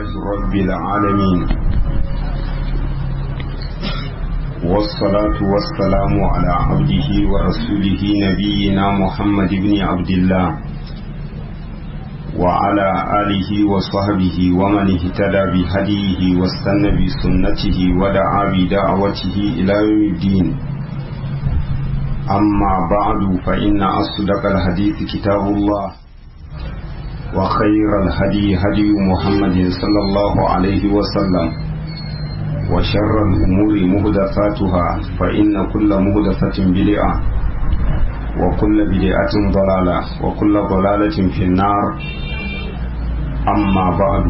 لله رب العالمين والصلاة والسلام على عبده ورسوله نبينا محمد بن عبد الله وعلى آله وصحبه ومن اهتدى بهديه واستنى بسنته ودعا بدعوته إلى يوم الدين أما بعد فإن أصدق الحديث كتاب الله وخير الهدي هدي محمد صلى الله عليه وسلم وشر الأمور مهدفاتها فإن كل مهدفة بدعة وكل بدعة ضلالة وكل ضلالة في النار أما بعد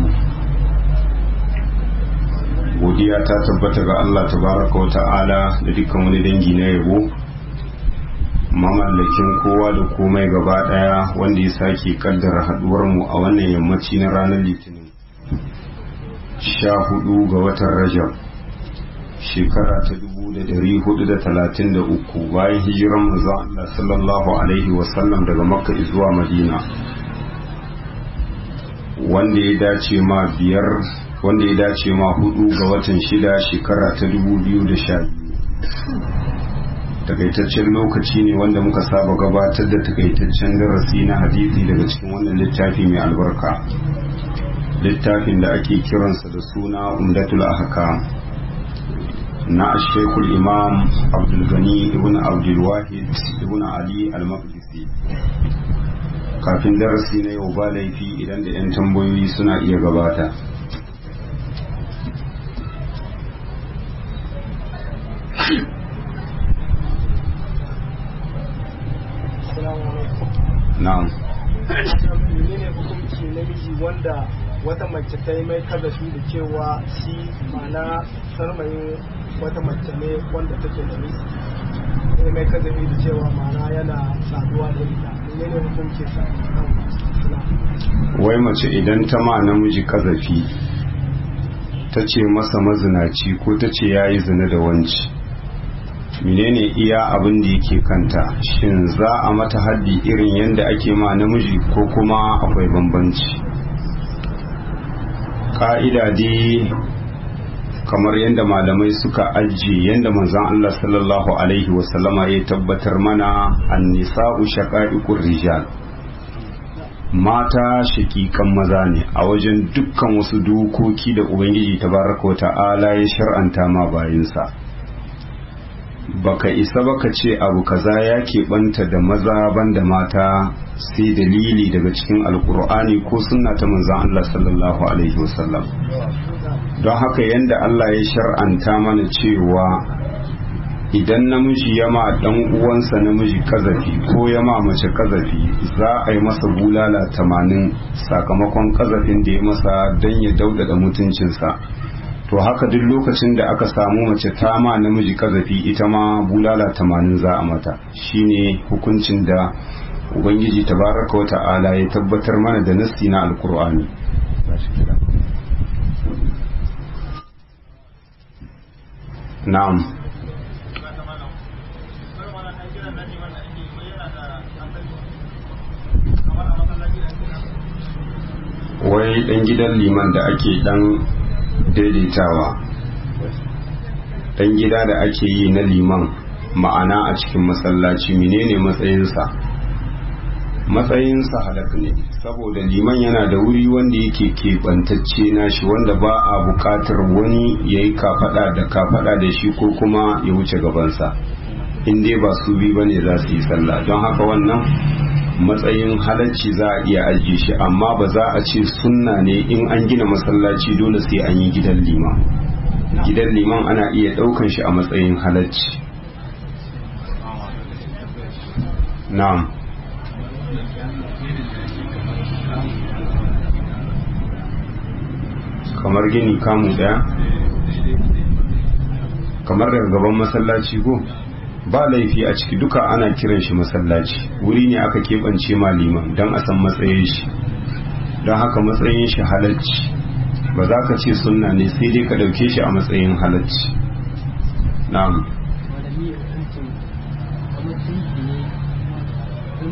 godiya ta tabbata ga Allah tabaraka wa ta'ala da dukkan wani dangi na yabo mamallakin kowa da komai gaba daya wanda ya sake kaddara haduwar mu a wannan yammaci na ranar litinin sha hudu ga watan rajab shekara ta dubu da dari hudu da talatin da uku bayan hijiran manzon Allah sallallahu alaihi wasallam daga makka zuwa madina wanda ya dace ma biyar wanda ya dace ma hudu ga watan shida shekara ta dubu biyu da sha biyu takaitaccen lokaci ne wanda muka saba gabatar da takaitaccen darasi na hadisi daga cikin wannan littafi mai albarka littafin da ake kiransa da suna umdatul ahkam na shekul imam abdulgani ibn abdulwahid ibn ali al-maqdisi kafin darasi na yau ba laifi idan da 'yan tambayoyi suna iya gabata na'am menene hukunci namiji wanda wata mace ta yi mai kazafi da cewa shi mana sarmayin wata mace ne wanda take da miji ya mai kazafi da cewa mana yana saduwa da ita menene hukunci sa wai mace idan ta ma namiji kazafi ta ce masa mazinaci ko ta ce ya yi zina da wanci menene iya abin da yake kanta shin za a mata haddi irin yadda ake ma namiji ko kuma akwai bambanci ka'ida dai kamar yadda malamai suka ajiye yadda manzon Allah sallallahu alaihi wasallama ya tabbatar mana annisa'u shaqa'iqur rijal mata shakikan maza ne a wajen dukkan wasu dokoki da ubangiji tabaraka wa ta'ala ya shar'anta ma bayinsa baka isa baka ce abu kaza ya keɓanta da maza banda mata sai dalili daga cikin alkur'ani ko sunna ta manzan Allah sallallahu alaihi wasallam don haka yadda Allah ya shar'anta mana cewa idan namiji ya ma dan uwansa namiji kazafi ko ya ma mace kazafi za a yi masa bulala tamanin sakamakon kazafin da ya masa don ya daudada mutuncinsa to haka duk lokacin da aka samu mace ta ma namiji kazafi ita ma bulala tamanin za a mata shine hukuncin da ubangiji tabaraka wa ta'ala ya tabbatar mana da nasti na alkur'ani na'am wai dan gidan liman da ake dan daidaitawa dan gida da ake yi na liman ma'ana a cikin masallaci menene matsayinsa matsayinsa halak ne saboda liman yana da wuri wanda yake keɓantacce nashi wanda ba a buƙatar wani ya yi kafaɗa da kafaɗa da shi ko kuma ya wuce gabansa in dai ba su bi ba ne za su yi sallah don haka wannan matsayin halacci za a iya ajiye shi amma ba za a ce sunna ne in an gina masallaci dole sai an yi gidan liman gidan liman ana iya ɗaukan shi a matsayin halacci na'am kamar gini kamu daya kamar daga gaban masallaci ko ba laifi a ciki duka ana kiran shi masallaci wuri ne aka keɓance ma liman don a san matsayin shi don haka matsayin shi halacci ba za ka ce sunna ne sai dai ka ɗauke shi a matsayin halacci na'am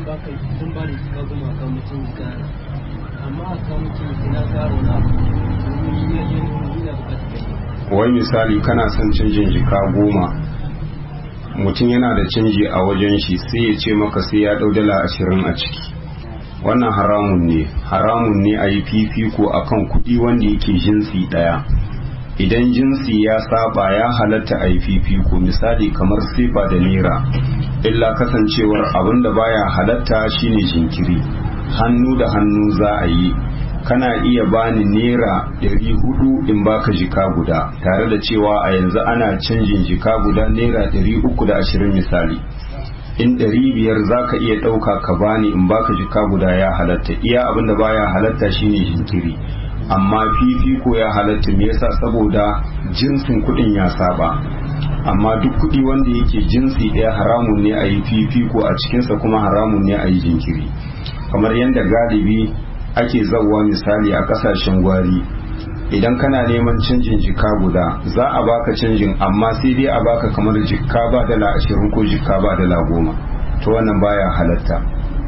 sun ba da shiga goma kan mutum gara amma a kan mutum ina garo na wai misali kana son canjin jika goma mutum yana da canji a wajen shi sai ya ce maka sai ya ɗau dala ashirin a ciki wannan haramun ne haramun ne a yi fifiko a kan kuɗi wanda yake jinsi ɗaya idan jinsi ya saba ya halatta a yi fifiko misali kamar sifa da naira illa kasancewar abin da baya halatta shine jinkiri hannu da hannu za a yi kana iya bani naira ɗari hudu in baka jika guda tare da cewa a yanzu ana canjin jika guda naira ɗari uku da ashirin misali in ɗari biyar za ka iya ɗauka ka bani in baka jika guda ya halatta iya abin da baya halatta shine jinkiri amma fifiko ya halatta me yasa saboda jinsin kuɗin ya saba amma duk kuɗi wanda yake jinsi ɗaya haramun ne a yi fifiko a cikinsa kuma haramun ne a yi jinkiri kamar yadda galibi ake zauwa misali a ƙasashen gwari idan kana neman canjin jika guda za a baka canjin amma sai dai a baka kamar jika ba dala ashirin ko jika ba dala goma to wannan baya halatta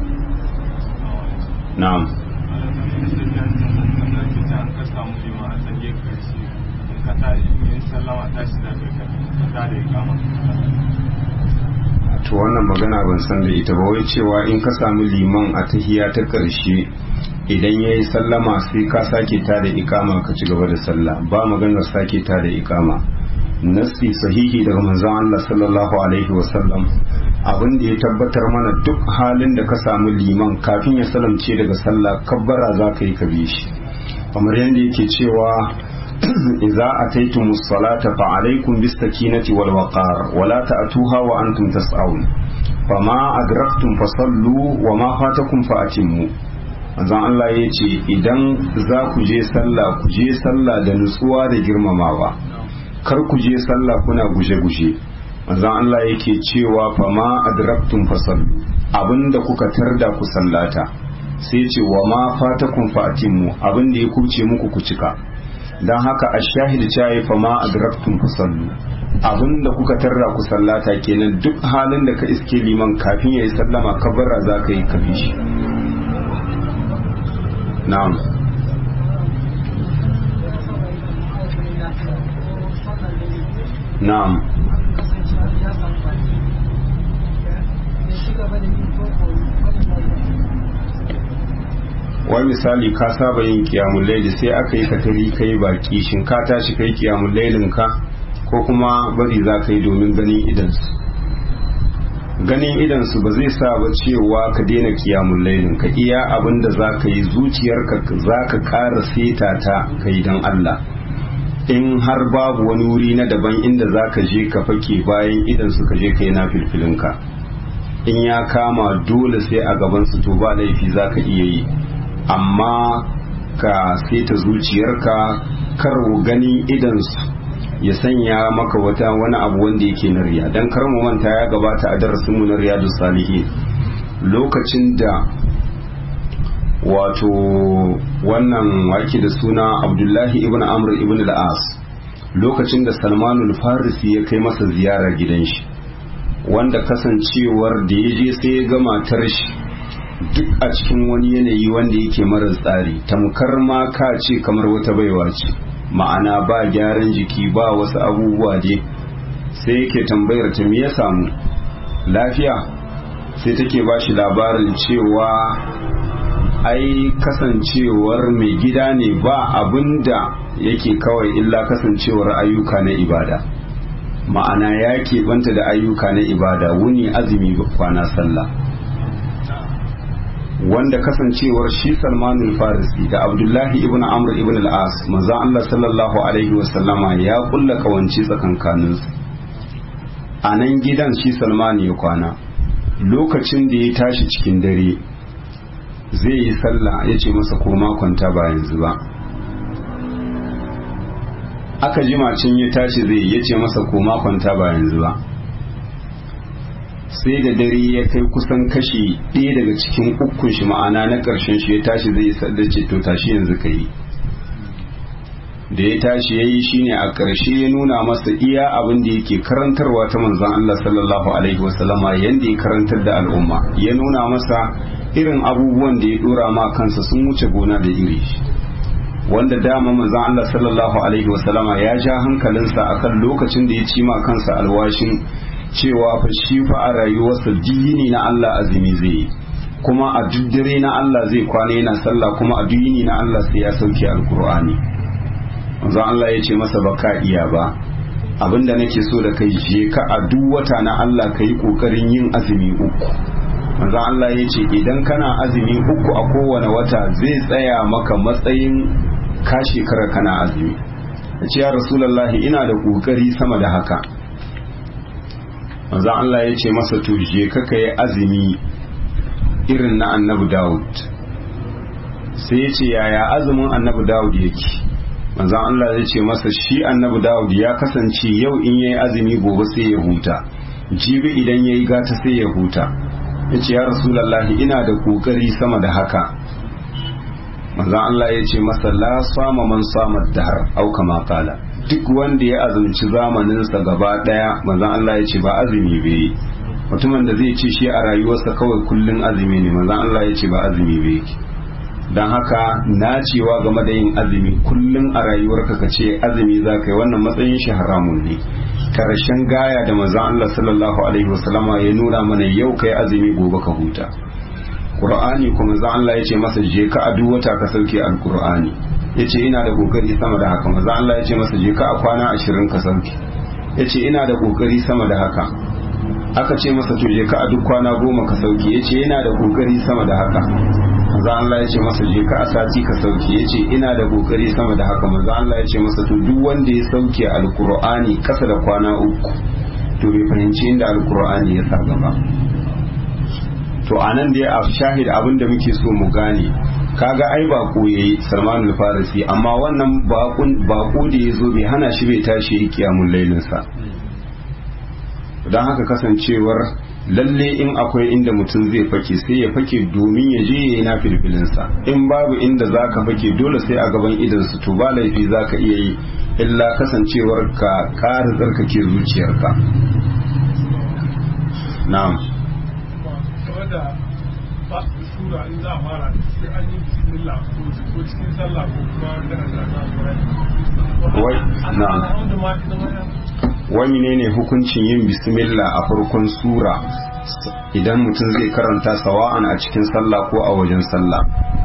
na'am to wannan magana ban san da ita ba wai cewa in ka samu liman a tahiya ta ƙarshe idan ya yi sallama sai ka sake ta da ikama ka ci gaba da sallah ba maganar sake ta da ikama nasti sahihi daga manzon Allah sallallahu alaihi wasallam abin da ya tabbatar mana duk halin da ka samu liman kafin ya salamce daga sallah kabbara za ka yi ka bi shi kamar yadda yake cewa idza ataytumus salata fa alaykum bis sakinati wal waqar wa la ta'tuha wa antum tas'un fama adraktum fasallu wa ma fatakum fa atimmu manzon Allah ya ce idan za ku je sallah ku je sallah da nutsuwa da girmamawa kar ku je sallah kuna guje-guje manzon Allah yake cewa fa ma adraktum fasallu abinda kuka tarda ku sallata sai ce wa ma fatakum fa atimmu abinda ya kuce muku ku cika dan haka ashahid cewa fa ma adraktum fasallu abinda kuka tarda ku sallata kenan duk halin da ka iske liman kafin yayi sallama kabara za ka yi kafi shi na'am na'am wai misali ka saba yin kiyamun laili sai aka yi katari kai baki shin ka tashi kai kiyamun lailin ka ko kuma bari za ka yi domin ganin idansu ganin idansu ba zai sa ba cewa ka daina kiyamun lailin ka iya abin da za ka yi zuciyarka za ka ƙara seta ta ka yi don Allah in har babu wani wuri na daban inda za ka je ka fake bayan idansu ka je ka yi na filfilinka in ya kama dole sai a gabansu to ba laifi za ka iya yi amma ka seta zuciyarka kar ganin idansu ya sanya maka wata wani abu wanda yake na riya dan kar mu manta ya gabata a darasin mu na riyadu salihin lokacin da wato wannan wake da suna abdullahi ibn amr ibn al-as lokacin da salmanul farisi ya kai masa ziyara gidan shi wanda kasancewar da ya je sai ya ga matar shi duk a cikin wani yanayi wanda yake mara tsari tamkar ma ka ce kamar wata baiwa ce ma'ana ba gyaran jiki ba wasu abubuwa dai sai yake tambayar ta me ya samu lafiya sai take ba shi labarin cewa ai kasancewar mai gida ne ba abin da yake kawai illa kasancewar ayyuka na ibada ma'ana ya banta da ayyuka na ibada wuni azumi kwana sallah wanda kasancewar shi salmanul farisi da abdullahi ibn amr ibn al-as manzon Allah sallallahu alaihi wasallama ya kulla kawanci tsakankanin su a nan gidan shi salman ya kwana lokacin da ya tashi cikin dare zai yi sallah ya ce masa koma kwanta ba yanzu ba aka jima cin ya tashi zai ya ce masa koma kwanta ba yanzu ba sai da dare ya kai kusan kashi ɗaya daga cikin ukun shi ma'ana na ƙarshen shi ya tashi zai yi sadda ce to tashi yanzu ka yi da ya tashi ya yi shi ne a ƙarshe ya nuna masa iya abin da yake karantarwa ta manzan Allah sallallahu alaihi wasallama yadda ya karantar da al'umma ya nuna masa irin abubuwan da ya ɗora ma kansa sun wuce gona da iri wanda dama manzon Allah sallallahu alaihi wasallama ya ja hankalinsa akan lokacin da ya ci ma kansa alwashin cewa fa shi fa a rayuwarsa dini na Allah azumi zai yi kuma a duk dare na Allah zai kwana yana sallah kuma a duk yini na Allah sai ya sauke alkur'ani manzon Allah ya ce masa baka iya ba abinda nake so da kai je ka a duk wata na Allah ka yi kokarin yin azumi uku manzo Allah ya ce idan kana azumi uku a kowane wata zai tsaya maka matsayin ka shekara kana azumi ya ce ya rasulullahi ina da kokari sama da haka manzo Allah ya ce masa to je ka kai azumi irin na annabi Dawud sai ya ce yaya azumin annabi Dawud yake manzon Allah ya ce masa shi annabi Dawud ya kasance yau in yayi azumi gobe sai ya huta jibi idan yayi gata sai ya huta yace ya rasulullahi ina da kokari sama da haka manzon Allah ya ce masa la sama man sama dahar au kama kala duk wanda ya azumci zamaninsa gaba daya manzon Allah ya ce ba azumi bai mutumin da zai ce shi a rayuwarsa kawai kullun azumi ne manzon Allah ya ce ba azumi bai yake don haka nacewa game da yin azumi kullum a rayuwarka ka ce azumi za ka yi wannan matsayin shi haramun ne karshen gaya da manzon Allah sallallahu alaihi wasallama ya nuna mana yau kai azumi gobe ka huta Qur'ani kuma manzon Allah ya ce masa je ka a duk wata ka sauke alqur'ani ya ce ina da kokari sama da haka manzon Allah ya ce masa je ka a kwana ashirin ka sauke ya ce ina da kokari sama da haka aka ce masa to je ka a duk kwana goma ka sauke ya ce ina da kokari sama da haka manzo Allah ya ce masa je ka a sati ka sauke ya ce ina da kokari sama da haka manzo Allah ya ce masa to duk wanda ya sauke alkur'ani kasa da kwana uku to bai fahimci inda alkur'ani ya sa gaba to anan dai a shahid abin da muke so mu gane kaga ai bako yayi Salman al-Farisi amma wannan bakon bako da yazo bai hana shi bai tashi yi kiyamul lailin sa dan haka kasancewar lalle in akwai inda mutum zai fake sai ya fake domin ya je ya yi na filfilinsa in babu inda za ka fake dole sai a gaban idansu to ba laifi za ka iya yi illa kasancewar ka ƙara tsarkake zuciyarka na'am wai na'am wani ne ne hukuncin yin bismillah a farkon sura idan mutum zai karanta sawa'an a cikin sallah ko a wajen sallah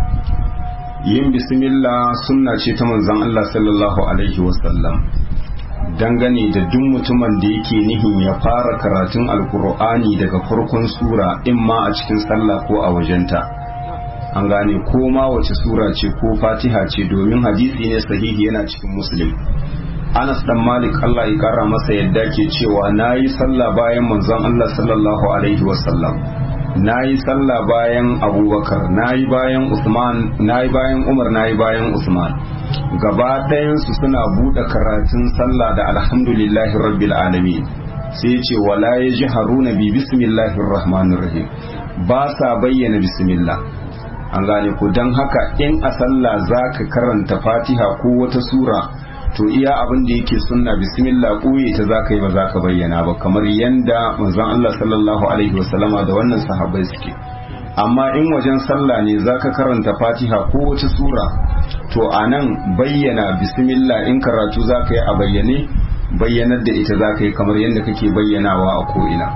yin bismillah sunna ce ta manzon Allah sallallahu alaihi wasallam dangane da duk mutumin da yake nihin ya fara karatun alkur'ani daga farkon sura in ma a cikin sallah ko a wajenta an gane ko ma wace sura ce ko fatiha ce domin hadisi ne sahihi yana cikin muslim Anas dan Malik Allah ya kara masa yadda ke cewa nayi sallah bayan manzon Allah sallallahu alaihi wasallam nayi sallah bayan Abubakar nayi bayan Usman nayi bayan Umar nayi bayan Usman gaba ɗayan su suna bude karatun sallah da alhamdulillahi rabbil alamin sai ya ce wala yajharuna bi bismillahir rahmanir rahim ba sa bayyana bismillah an gane ku don haka in a sallah zaka karanta Fatiha ko wata sura to iya abin da yake sunna bismillah ɓoye ta zaka yi ba za ka bayyana ba kamar yanda manzon Allah sallallahu alaihi wasallama da wannan sahabbai suke amma in wajen sallah ne zaka karanta fatiha ko wata sura to anan bayyana bismillah in karatu zaka yi a bayyane bayyanar da ita zaka yi kamar yadda kake bayyanawa a ko'ina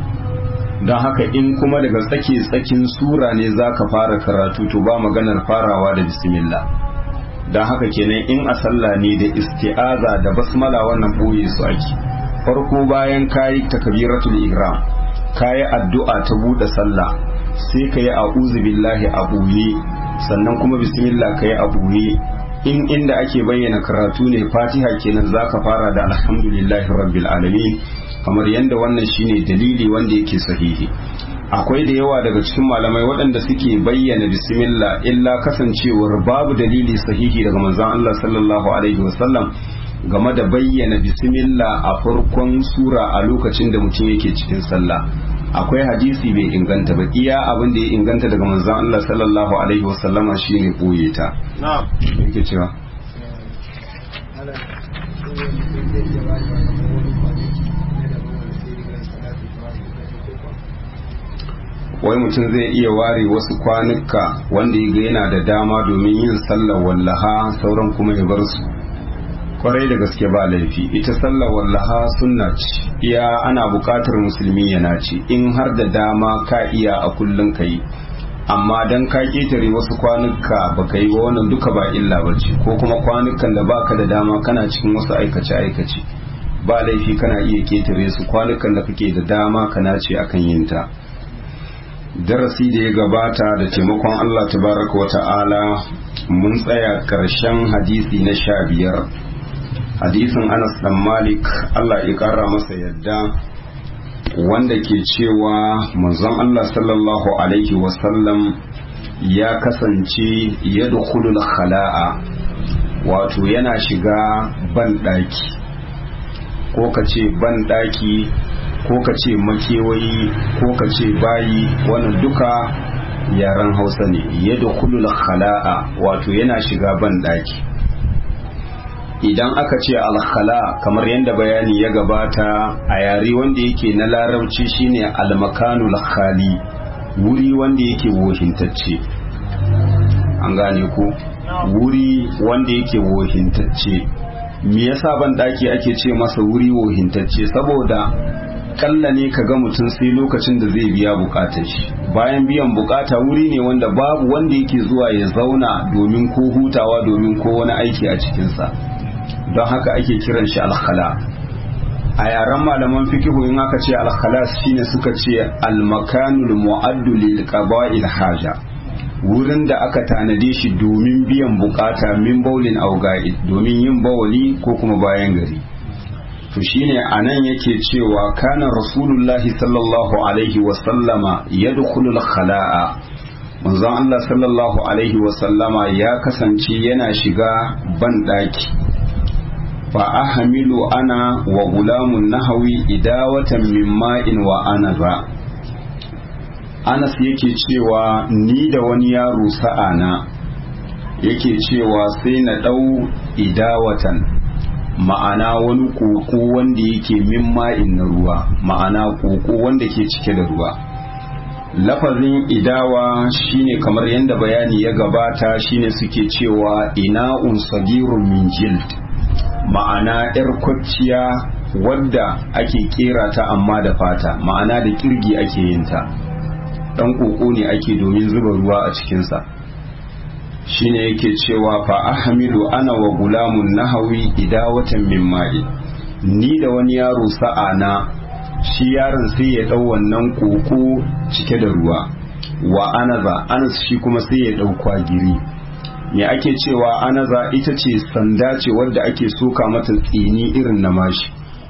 don haka in kuma daga tsake tsakin sura ne zaka fara karatu to ba maganar farawa da bismillah don haka kenan in a sallah ne da isti'aza da basmala wannan boye su ake farko bayan kayi takbiratul ihram kayi addu'a ta bude sallah sai kayi a'udhu billahi a boye sannan kuma bismillah kayi a boye in inda ake bayyana karatu ne fatiha kenan zaka fara da alhamdulillahi rabbil alamin kamar yadda wannan shine dalili wanda yake sahihi akwai da yawa daga cikin malamai waɗanda suke bayyana bismillah illa kasancewar babu dalili sahihi daga manzon Allah sallallahu alaihi wasallam game da bayyana bismillah a farkon sura a lokacin da mutum yake cikin sallah akwai hadisi bai inganta ba iya abin da ya inganta daga manzon Allah sallallahu alaihi wasallama shine boye ta na'am yake cewa wai mutum zai iya ware wasu kwanuka wanda ya ga yana da dama domin yin sallar wallaha sauran kuma ya bar su kwarai da gaske ba laifi ita sallar wallaha sunna ce iya ana buƙatar musulmi yana ce in har da dama ka iya a kullum ka yi amma dan ka ketare wasu kwanuka baka yi ba wannan duka ba illa bace ko kuma kwanukan da baka da dama kana cikin wasu aikace aikace ba laifi kana iya ketare su kwanukan da kake da dama kana ce akan yin ta darasi da ya gabata da taimakon Allah tabaraka wata'ala mun tsaya karshen hadisi na sha biyar hadisin Anas dan Malik Allah ya kara masa yadda wanda ke cewa manzon Allah sallallahu alaihi wasallam ya kasance ya dukulul khala'a wato yana shiga banɗaki ko ka ce banɗaki ko ka ce makewayi ko ka ce bayi wannan duka yaren hausa ne ya dukulul khala'a wato yana shiga banɗaki idan aka ce alkhala kamar yadda bayani ya gabata a yare wanda yake na larabci shine almakanul khali wuri wanda yake wohintacce an gane ku wuri wanda yake wohintacce me yasa ban daki ake ce masa wuri wohintacce saboda kalla ne ka ga mutum sai lokacin da zai biya bukatar shi bayan biyan bukata wuri ne wanda babu wanda yake zuwa ya zauna domin ko hutawa domin ko wani aiki a cikinsa don haka ake kiran shi alkhala a yaren malaman fikihu in aka ce alkhala shine suka ce almakanul mu'addu lil qaba'il haja wurin da aka tanade shi domin biyan bukata min baulin aw domin yin bawali ko kuma bayan gari to shine anan yake cewa kana rasulullahi sallallahu alaihi wa sallama yadkhulu al-khala'a manzon Allah sallallahu alaihi wa sallama ya kasance yana shiga ban daki fa ahmilu ana wa gulamun nahawi idawatan min ma'in wa anaza Anas yake cewa ni da wani yaro sa'ana yake cewa sai na ɗau idawatan ma'ana wani koko wanda yake min ma'in na ruwa ma'ana koko wanda ke cike da ruwa lafazin idawa shine kamar yadda bayani ya gabata shine suke cewa ina'un sagirun min jild ma'ana 'yar kwacciya wadda ake kera ta amma da fata ma'ana da kirgi ake yin ta dan koko ne ake domin zuba ruwa a cikinsa shine yake cewa fa ahmilu ana wa gulamun nahawi idawatan min ma'i ni da wani yaro sa'ana shi yaron sai ya dau wannan koko cike da ruwa wa anaza anas shi kuma sai ya dau kwagiri me ake cewa anaza ita ce sanda ce wadda ake soka mata tsini irin na mashi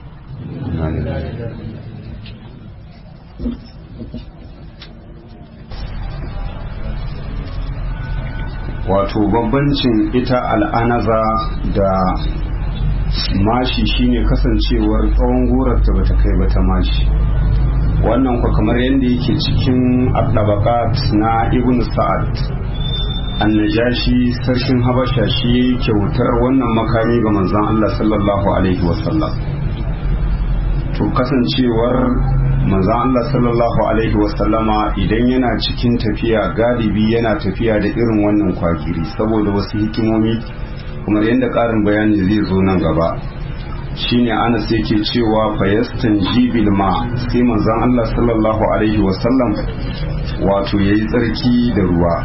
wato bambancin ita al'anaza da mashi shine kasancewar tsawon gorarta bata kai ba ta mashi wannan kwa kamar yadda yake cikin abdabakat na ibn sa'ad annajashi sarkin habasha shi kyautar wannan makami ga manzon Allah sallallahu alaihi wasallam to kasancewar manzon Allah sallallahu alaihi wasallama idan yana cikin tafiya galibi yana tafiya da irin wannan kwagiri saboda wasu hikimomi kamar yadda ƙarin bayani zai zo nan gaba shine anas yake cewa fayastan jibil ma sai manzon Allah sallallahu alaihi wasallam wato yayi tsarki da ruwa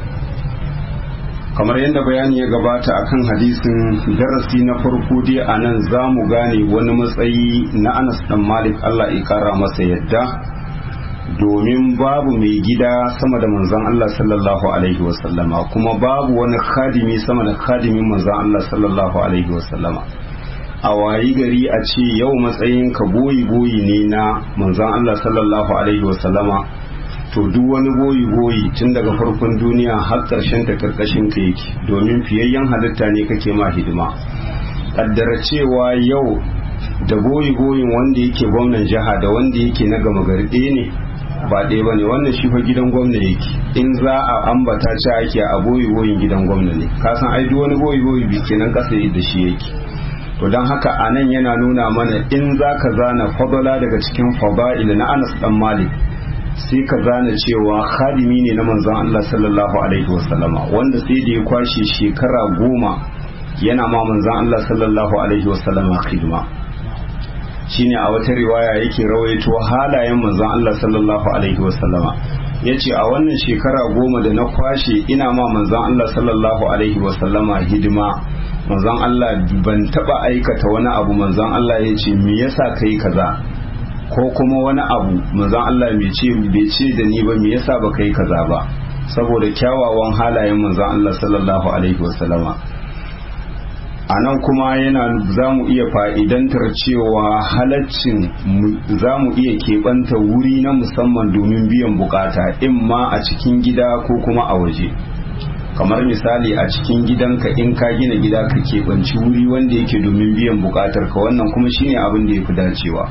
kamar yadda bayani ya gabata akan hadisin darasi na farko dai a nan za mu gane wani matsayi na anas dan malik allah ya kara masa yadda domin babu mai gida sama da manzon allah sallallahu alaihi wasallama kuma babu wani khadimi sama da khadimin manzon allah sallallahu alaihi wasallama a wayi gari a ce yau matsayin ka boyi boyi ne na manzon allah sallallahu alaihi wasallama to duk wani goyi goyi tun daga farkon duniya har ƙarshen ta karkashin ka yake domin fiyayyen halitta ne kake ma hidima kaddara cewa yau da goyi goyin wanda yake gwamnan jiha da wanda yake na gama gari ɗaya ne ba ɗaya ba ne wannan shi fa gidan gwamna yake in za a ambata ci ake a goyi goyin gidan gwamna ne ka san ai duk wani goyi goyi bi kenan ƙasa da shi yake to don haka a nan yana nuna mana in za ka zana fadala daga cikin fada'il na anas dan malik sai ka zana cewa khadimi ne na manzon Allah sallallahu alaihi wasallama wanda sai da ya kwashe shekara goma yana ma manzon Allah sallallahu alaihi wasallama khidma shine a wata riwaya yake rawaito halayen manzon Allah sallallahu alaihi wasallama yace a wannan shekara goma da na kwashe ina ma manzon Allah sallallahu alaihi wasallama hidima manzon Allah ban taba aikata wani abu manzon Allah yace me yasa kai kaza ko kuma wani abu manzon Allah bai ce bai ce da ni ba me yasa ba kai kaza ba saboda kyawawan halayen manzon Allah sallallahu alaihi wasallama a nan kuma yana za mu iya fa'idantar cewa halaccin za mu iya keɓanta wuri na musamman domin biyan bukata in ma a cikin gida ko kuma a waje kamar misali a cikin gidanka in ka gina gida ka keɓanci wuri wanda yake domin biyan bukatar ka wannan kuma shine abin da ya fi dacewa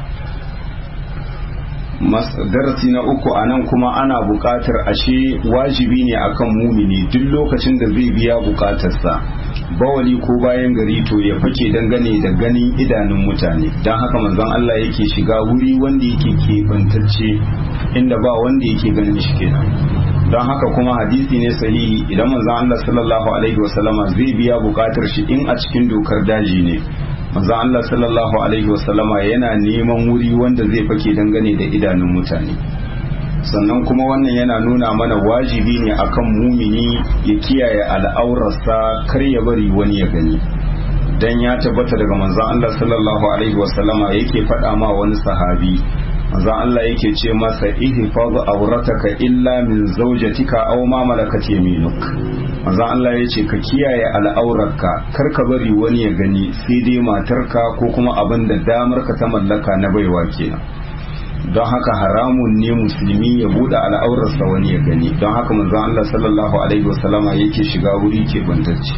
darasi na uku a nan kuma ana buƙatar ashe wajibi ne akan mumini duk lokacin da zai biya buƙatarsa bawali ko bayan gari to ya fake dangane da ganin idanun mutane don haka manzon Allah yake shiga wuri wanda yake keɓantacce inda ba wanda yake ganin shi kenan don haka kuma hadisi ne sahihi idan manzon Allah sallallahu alaihi wasallama zai biya buƙatar shi in a cikin dokar daji ne manzo Allah sallallahu alaihi wasallama yana neman wuri wanda zai fake dangane da idanun mutane sannan kuma wannan yana nuna mana wajibi ne akan mumini ya kiyaye al'aurarsa kar ya bari wani ya gani dan ya tabbata daga manzon Allah sallallahu alaihi wasallama yake faɗa ma wani sahabi manzon Allah yake ce masa ihfaz aurataka illa min zawjatika aw ma malakat yaminuk manzon Allah ya ce ka kiyaye al'aurarka kar ka bari wani ya gani sai dai matarka ko kuma abin da damar ka ta mallaka na baiwa kenan don haka haramun ne musulmi ya bude al'aurarsa wani ya gani don haka manzon Allah sallallahu alaihi wasallama yake shiga wuri ke bantacce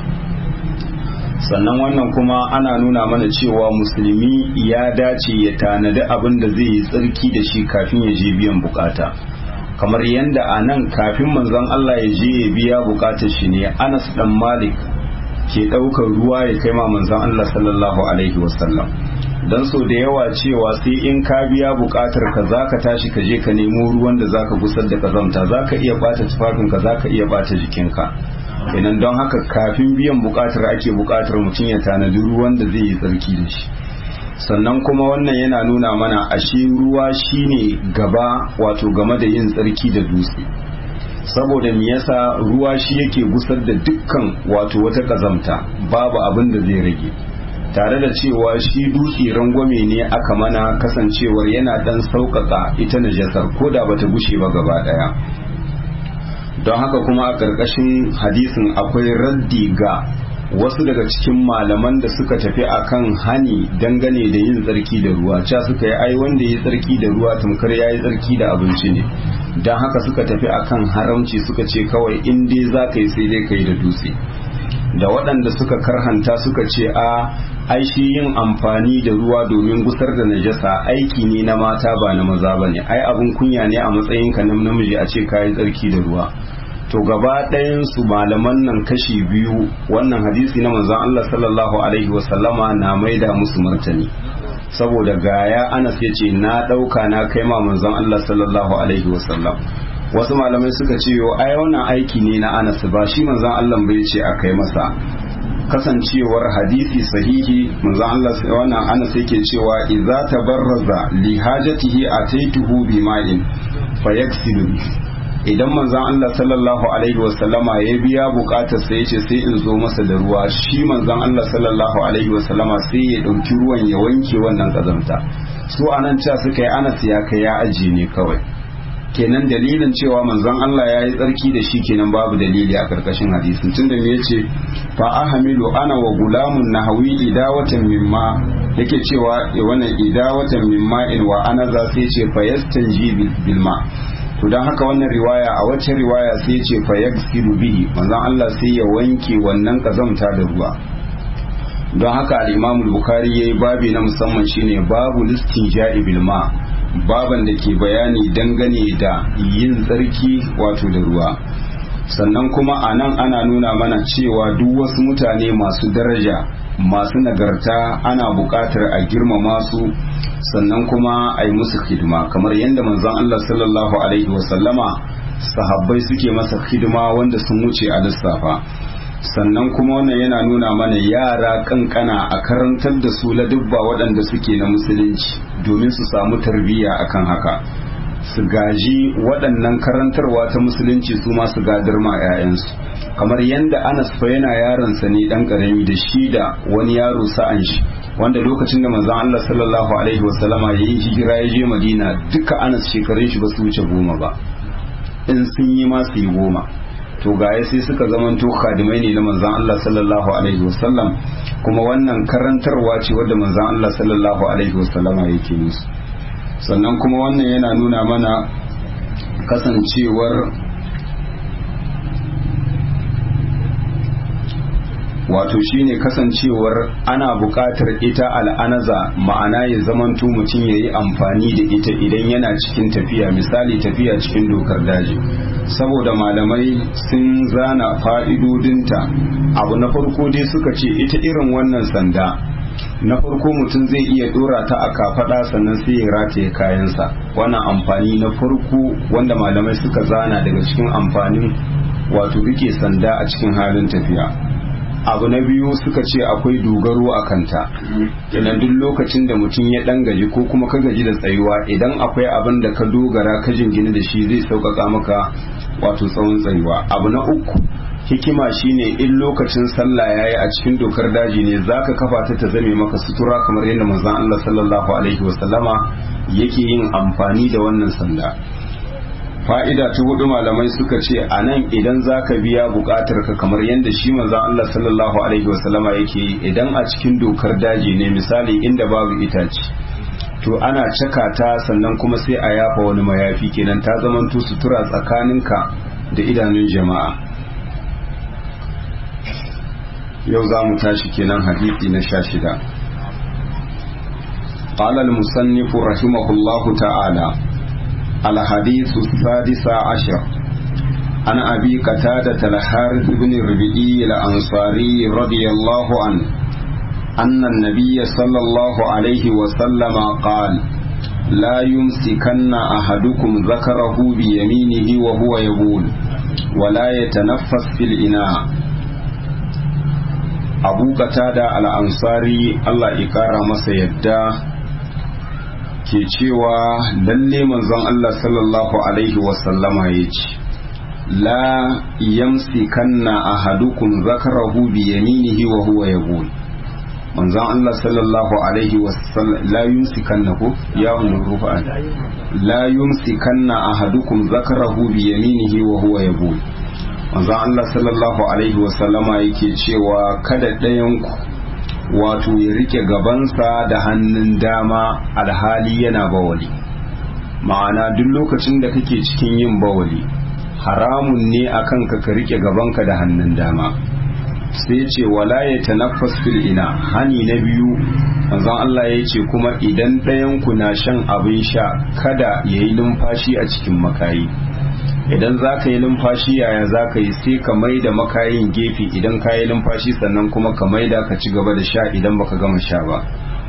sannan wannan kuma ana nuna mana cewa musulmi ya dace ya tanadi abin da zai yi tsarki da shi kafin ya je biyan bukata kamar yadda a nan kafin manzon Allah ya je ya biya bukatar shi ne Anas dan Malik ke ɗaukar ruwa ya kai ma manzon Allah sallallahu alaihi wasallam dan so da yawa cewa sai in ka biya bukatar ka zaka tashi ka je ka nemo ruwan da zaka gusar da kazamta zaka iya bata tufafin ka zaka iya bata jikinka kenan don haka kafin biyan bukatar ake bukatar mutum ya tanadi ruwan da zai yi tsarki da shi sannan kuma wannan yana nuna mana ashe ruwa shine gaba wato game da yin tsarki da dutse saboda me yasa ruwa shi yake gusar da dukkan wato wata kazamta babu abin da zai rage tare da cewa shi dutse rangwame ne aka mana kasancewar yana dan sauƙaƙa ita najasar ko da bata gushe ba gaba ɗaya don haka kuma a ƙarƙashin hadisin akwai raddi ga wasu daga cikin malaman da suka tafi akan hani dangane da yin tsarki da ruwa ca suka yi ai wanda ya tsarki da ruwa tamkar ya yi tsarki da abinci ne don haka suka tafi akan haramci suka ce kawai in dai za ka yi sai dai ka yi da dutse da waɗanda suka karhanta suka ce a ai shi yin amfani da ruwa domin gusar da najasa aiki ne na mata ba na maza ba ne ai abin kunya ne a matsayinka na namiji a ce ka yi tsarki da ruwa to gaba ɗayan su malaman nan kashi biyu wannan hadisi na manzon Allah sallallahu alaihi wasallama na maida musu martani saboda gaya Anas ya ce na ɗauka na kai ma manzon Allah sallallahu alaihi wasallam wasu malamai suka ce yo ai wannan aiki ne na Anas ba shi manzon Allah bai ce a kai masa kasancewar hadisi sahihi manzon Allah wannan Anas yake cewa idza tabarraza li hajatihi ataituhu bima'in fayaksilu idan manzon Allah sallallahu alaihi wasallama ya biya bukatar sai ya ce sai in zo masa da ruwa shi manzon Allah sallallahu alaihi wasallama sai ya dauki ruwan ya wanke wannan kazanta su anan cewa suka yi anas ya kai ya aji ne kawai kenan dalilin cewa manzon Allah ya yi tsarki da shi kenan babu dalili a karkashin hadisin tunda me yace fa ahamilu ana wa gulamun nahawi idawatan mimma yake cewa wannan idawatan mimma in wa ana za sai ce fa yastanji bil ma to dan haka wannan riwaya a wacce riwaya sai ce fa yaksilu bihi manzon Allah sai ya wanke wannan kazamta da ruwa don haka al-Imam al-Bukhari yayi babi na musamman shine babu listin bil ma baban da ke bayani dangane da yin tsarki wato da ruwa sannan kuma a nan ana nuna mana cewa duk wasu mutane masu daraja masu nagarta ana buƙatar a girmama su sannan kuma a yi musu hidima kamar yadda manzon Allah sallallahu alaihi wasallama sahabbai suke masa hidima wanda sun wuce a lissafa sannan kuma wannan yana nuna mana yara kankana a karantar da su ladubba waɗanda suke na musulunci domin su samu tarbiyya akan haka su gaji waɗannan karantarwa ta musulunci su ma su gadar ma 'ya'yansu kamar yadda anas fa yana yaronsa ne dan karami da shi da wani yaro sa'an shi wanda lokacin da manzon Allah sallallahu alaihi wasallama ya yi hijira ya je Madina duka anas shekarun shi ba su wuce goma ba in sun yi ma su yi goma to gaya sai suka zamanto khadimai ne na manzon Allah sallallahu alaihi wasallam kuma wannan karantarwa ce wadda manzon Allah sallallahu alaihi wasallama yake musu sannan kuma wannan yana nuna mana kasancewar wato shine kasancewar ana buƙatar ita al'anaza ma'ana ya zamanto mutum ya yi amfani da ita idan yana cikin tafiya misali tafiya cikin dokar daji saboda malamai sun zana fa'idodinta abu na farko dai suka ce ita irin wannan sanda na farko mutum zai iya dora ta a kafada sannan sai ya rataye kayansa wannan amfani na farko wanda malamai suka zana daga cikin amfanin wato rike sanda a cikin halin tafiya abu na biyu suka ce akwai dogaro a kanta idan duk lokacin da mutum ya dan gaji ko kuma ka gaji da tsayuwa idan akwai abin da ka dogara ka jingina da shi zai sauƙaƙa maka wato tsawon tsayuwa abu na uku hikima shine in lokacin sallah yayi a cikin dokar daji ne zaka kafa ta ta zame maka sutura kamar yadda manzon Allah sallallahu alaihi wasallama yake yin amfani da wannan sanda fa'ida ta hudu malamai suka ce a nan idan za ka biya bukatar ka kamar yadda shi manzan Allah sallallahu Alaihi wasallama yake yi idan a cikin dokar daji ne misali inda babu itace to ana caka ta sannan kuma sai a yafa wani mayafi kenan ta zamanto sutura tsakaninka da idanun jama'a yau za mu tashi kenan hadisi na sha shida قال المصنف رحمه الله تعالى الحديث السادس عشر عن أبي قتادة الحارث بن ربيعي الأنصاري رضي الله عنه أن النبي صلى الله عليه وسلم قال لا يمسكن أحدكم ذكره بيمينه وهو يبول ولا يتنفس في الإناء أبو قتادة الأنصاري الله إكرم سيده ke cewa lalle manzon Allah sallallahu alaihi wasallama ya ce la yamsi kanna ahadukum zakarahu bi yaminihi wa huwa yaqul manzon Allah sallallahu alaihi wasallam la yumsi kanna ko ya umrufa la yumsi kanna ahadukum zakarahu bi yaminihi wa huwa yaqul manzon Allah sallallahu alaihi wasallama yake cewa kada ɗayan ku wato ya rike gabansa da hannun dama alhali yana bawali ma'ana duk lokacin da kake cikin yin bawali haramun ne akan ka ka rike gabanka da hannun dama sai ce wala ya tanaffas fil ina hani na biyu manzon Allah ya ce kuma idan ɗayan ku na shan abin sha kada ya yi numfashi a cikin makayi idan za ka yi numfashi yaya za ka yi sai ka mai da makayin gefe idan ka yi numfashi sannan kuma ka mai da ka ci gaba da sha idan baka gama sha ba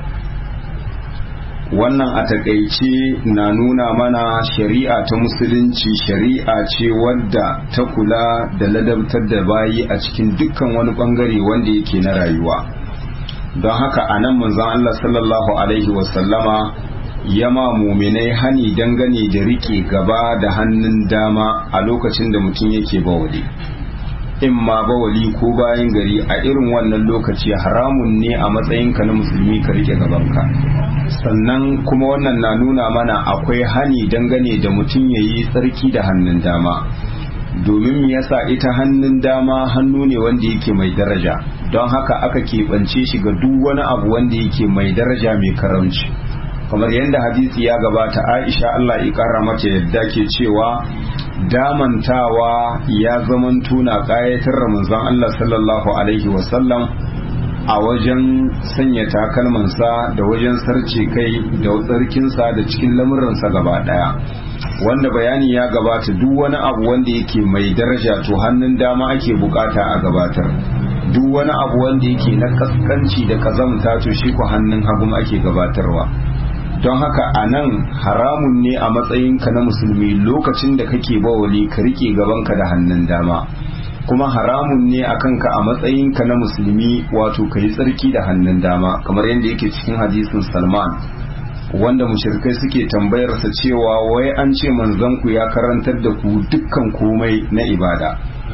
wannan a takaice na nuna mana shari'a ta musulunci shari'a ce wadda ta kula da ladabtar da bayi a cikin dukkan wani bangare wanda yake na rayuwa don haka a nan manzon Allah sallallahu alaihi wasallama yama muminai hani dangane da rike gaba da hannun dama a lokacin da mutum yake bawali in ma bawali ko bayan gari a irin wannan lokaci haramun ne a matsayinka na musulmi ka rike gabanka sannan kuma wannan na nuna mana akwai hani dangane da mutum ya yi tsarki da hannun dama domin yasa ita hannun dama hannu ne wanda yake mai daraja don haka aka keɓance shi ga duk wani abu wanda yake mai daraja mai karamci kamar yadda hadisi ya gabata aisha Allah ya kara mata yadda ke cewa damantawa ya zaman tuna kayatar ramazan Allah sallallahu alaihi wasallam a wajen sanya takalmansa da wajen sarce kai da tsarkinsa da cikin lamuransa gaba daya wanda bayani ya gabata duk wani abu wanda yake mai daraja to hannun dama ake bukata a gabatar duk wani abu wanda yake na kaskanci da kazamta to shi ku hannun hagu ake gabatarwa don haka a nan haramun ne a matsayinka na musulmi lokacin da kake bawali ka rike gabanka da hannun dama kuma haramun ne a kanka a matsayinka na musulmi wato ka yi tsarki da hannun dama kamar yadda yake cikin hadisin salman wanda mushrikai suke tambayarsa cewa wai an ce manzanku ya karantar da ku dukkan komai na ibada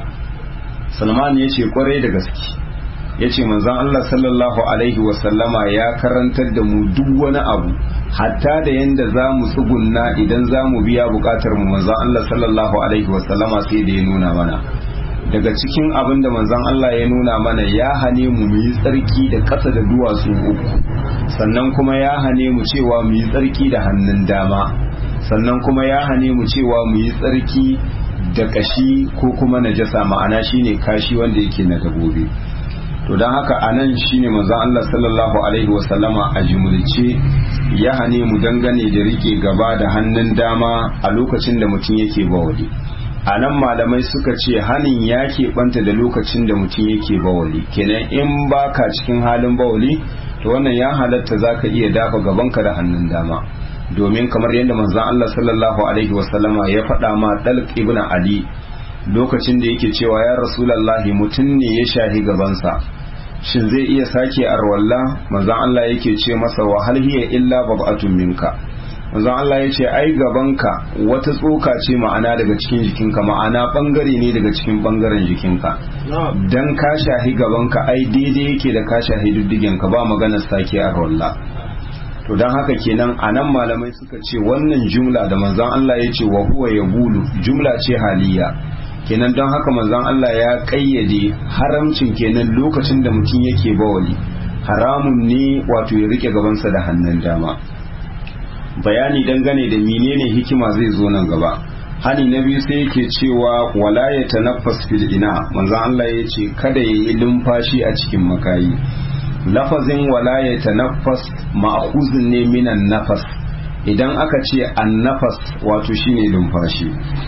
salman ya ce kwarai da gaske ya ce manzan allah sallallahu alaihi wasallama ya karantar da mu duk wani abu hatta da yadda za mu tsugunna idan za mu biya bukatar mu manzan allah sallallahu alaihi wasallama sai da ya nuna mana daga cikin abin da manzon Allah ya nuna mana ya hane mu mu yi tsarki da ƙasa da duwatsu uku sannan kuma ya hane mu cewa mu yi tsarki da hannun dama sannan kuma ya hane mu cewa mu yi tsarki da kashi ko kuma najasa ma'ana shine kashi wanda yake na dabobi to don haka anan shine manzon Allah sallallahu alaihi wasallama a jumulce ya hane mu dangane da rike gaba da hannun dama a lokacin da mutum yake bawali a nan malamai suka ce hanin ya keɓanta da lokacin da mutum yake bawali kenan in baka cikin halin bawali to wannan ya halatta za ka iya dafa gabanka da hannun dama domin kamar yadda manzon Allah sallallahu alaihi wasallama ya faɗa ma dalq ibn ali lokacin da yake cewa ya rasulallahi mutum ne ya shahi gabansa shin zai iya sake arwalla manzon Allah yake ce masa wa hal hiya illa bab'atun minka manzon Allah ya ce ai gabanka wata tsoka ce ma'ana daga cikin jikinka ma'ana bangare ne daga cikin bangaren jikinka dan ka shahi gabanka ai daidai yake da ka shahi diddigenka ba maganar sake a rolla to dan haka kenan anan malamai suka ce wannan jumla da manzon Allah ya ce wa huwa yabulu jumla ce haliya kenan don haka manzon Allah ya kayyade haramcin kenan lokacin da mutum yake bawali haramun ne wato ya rike gabansa da hannun dama bayani dangane da menene hikima zai zo nan gaba hani na biyu sai yake cewa wala ya tanaffas fil ina manzon Allah ya ce kada ya yi lumfashi a cikin makayi lafazin wala ya tanaffas ma'khuzun ne minan nafas idan aka ce an nafas wato shine lumfashi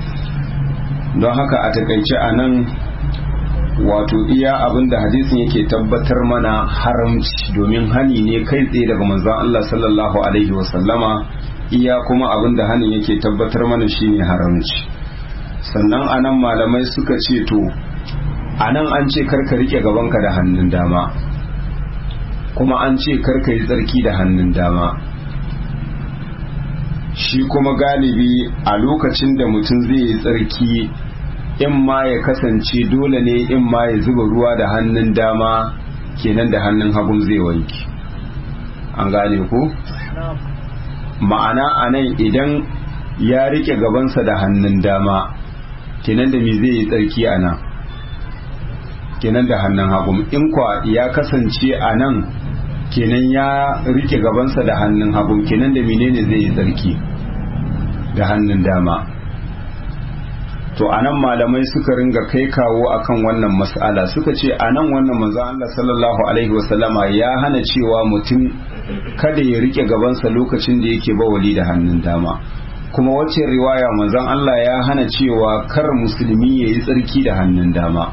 don haka a takaice a nan wato iya abinda hadisin yake tabbatar mana haramci domin hani ne kai tsaye daga manzon Allah sallallahu alaihi wasallama iya kuma abinda hanin yake tabbatar mana shine haramci sannan anan malamai suka ce to anan an ce karka rike gabanka da hannun dama kuma an ce karka yi tsarki da hannun dama shi kuma galibi a lokacin da mutum zai yi tsarki in ma ya kasance dole ne in ma ya zuba ruwa da hannun dama kenan da hannun hagun zai wanki an gane ku ma'ana a nan idan ya rike gabansa da hannun dama kenan da me zai yi tsarki a nan kenan da hannun hagun in kwa ya kasance a nan kenan ya rike gabansa da hannun hagun kenan da menene zai yi tsarki da hannun dama to anan malamai suka ringa kai kawo akan wannan mas'ala suka ce anan wannan manzon Allah sallallahu alaihi wasallama ya hana cewa mutum kada ya rike gabansa lokacin da yake bawali da hannun dama kuma wacce riwaya manzon Allah ya hana cewa kar musulmi ya yi tsarki da hannun dama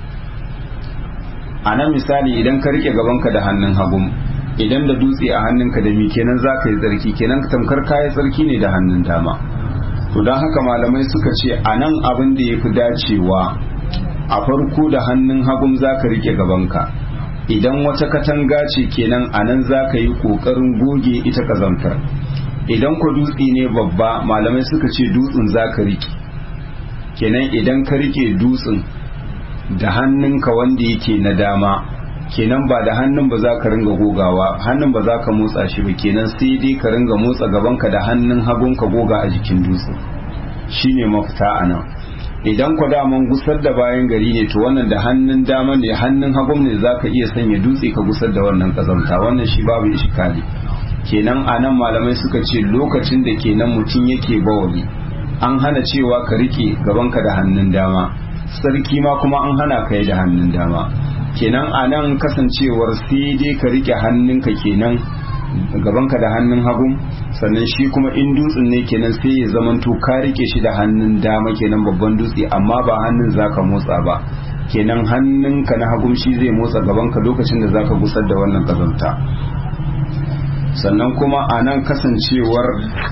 anan misali idan ka rike gabanka da hannun hagu idan da dutse a hannunka da mi kenan za ka yi tsarki kenan tamkar kayan tsarki ne da hannun dama to don haka malamai suka ce a nan abin da ya fi dacewa a farko da hannun hagun za ka rike gabanka idan wata katanga ce kenan a nan za ka yi ƙoƙarin goge ita kazantar idan ku dutse ne babba malamai suka ce dutsen za ka rike kenan idan ka rike dutsen da hannunka wanda yake na dama kenan ba da hannun ba za ka ringa gogawa hannun ba za ka motsa shi ba kenan sai dai ka ringa motsa gabanka da hannun hagun ka goga a jikin dutse shine mafita a nan idan ku daman gusar da bayan gari ne to wannan da hannun dama ne hannun hagun ne za ka iya sanya dutse ka gusar da wannan kazanta wannan shi babu ishikali kenan a nan malamai suka ce lokacin da kenan mutum yake bawali an hana cewa ka rike gabanka da hannun dama sarki ma kuma an hana ka yi da hannun dama kenan a nan kasancewar sai dai ka rike hannunka kenan gabanka da hannun hagu sannan shi kuma in dutsen ne kenan sai ya zamanto ka rike shi da hannun dama kenan babban dutse amma ba hannun zaka motsa ba kenan hannunka na hagum shi zai motsa gabanka lokacin da zaka gusar da wannan kazanta sannan kuma a nan kasancewar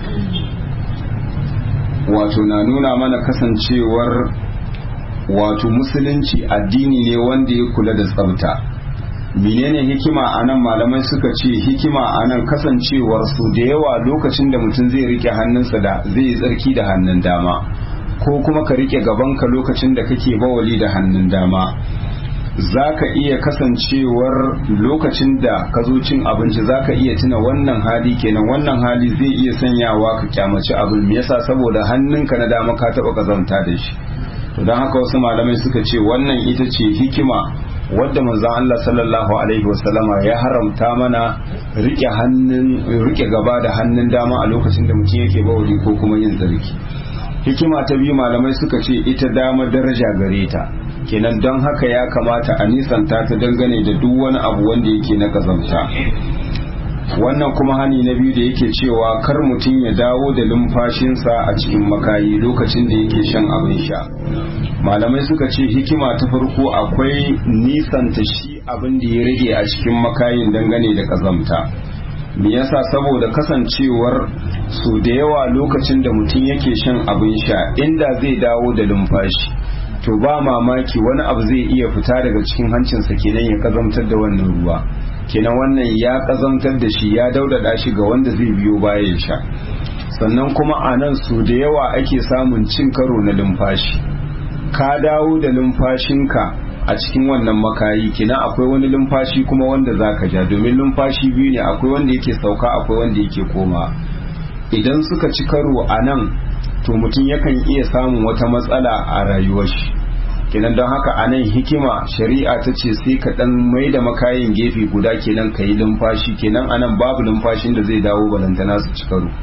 wato na nuna mana kasancewar wato musulunci addini ne wanda ya kula da tsafta menene hikima a nan malamai suka ce hikima a nan kasancewar su da yawa lokacin da mutum zai rike hannunsa da zai yi tsarki da hannun dama ko kuma ka rike gabanka lokacin da kake bawali da hannun dama za ka iya kasancewar lokacin da ka zo cin abinci za ka iya tuna wannan hali kenan wannan hali zai iya sanyawa ka kyamaci abin me yasa saboda hannunka na dama ka taɓa kazanta da shi to don haka wasu malamai suka ce wannan ita ce hikima wadda manzon Allah sallallahu alaihi wasallama ya haramta mana rike hannun rike gaba da hannun dama a lokacin da mutum yake bawali ko kuma yin tsarki hikima ta biyu malamai suka ce ita dama daraja gare ta kenan don haka ya kamata a nisanta ta dangane da duk wani abu wanda yake na kazamta wannan kuma hani na biyu da yake cewa kar mutum ya dawo da lumfashinsa a cikin makayi lokacin da yake shan abin sha malamai suka ce hikima ta farko akwai nisanta shi abin da ya rage a cikin makayin dangane da kazamta me yasa saboda kasancewar su da yawa lokacin da mutum yake shan abin sha inda zai dawo da lumfashi to ba mamaki wani abu zai iya fita daga cikin hancinsa kenan ya kazamtar da wannan ruwa kenan wannan ya kazantar da shi ya daudada shi ga wanda zai biyo baya ya sha sannan kuma a nan su da yawa ake samun cin karo na lumfashi ka dawo da lumfashinka a cikin wannan makayi kina akwai wani lumfashi kuma wanda zaka ja domin lumfashi biyu ne akwai wanda yake sauka akwai wanda yake koma idan suka ci karo a nan to mutum yakan iya samun wata matsala a rayuwar shi kenan don haka a nan hikima shari'a ta ce sai ka dan mai da makayin gefe guda kenan ka yi lumfashi kenan a nan babu lumfashin da zai dawo balantana su ci karo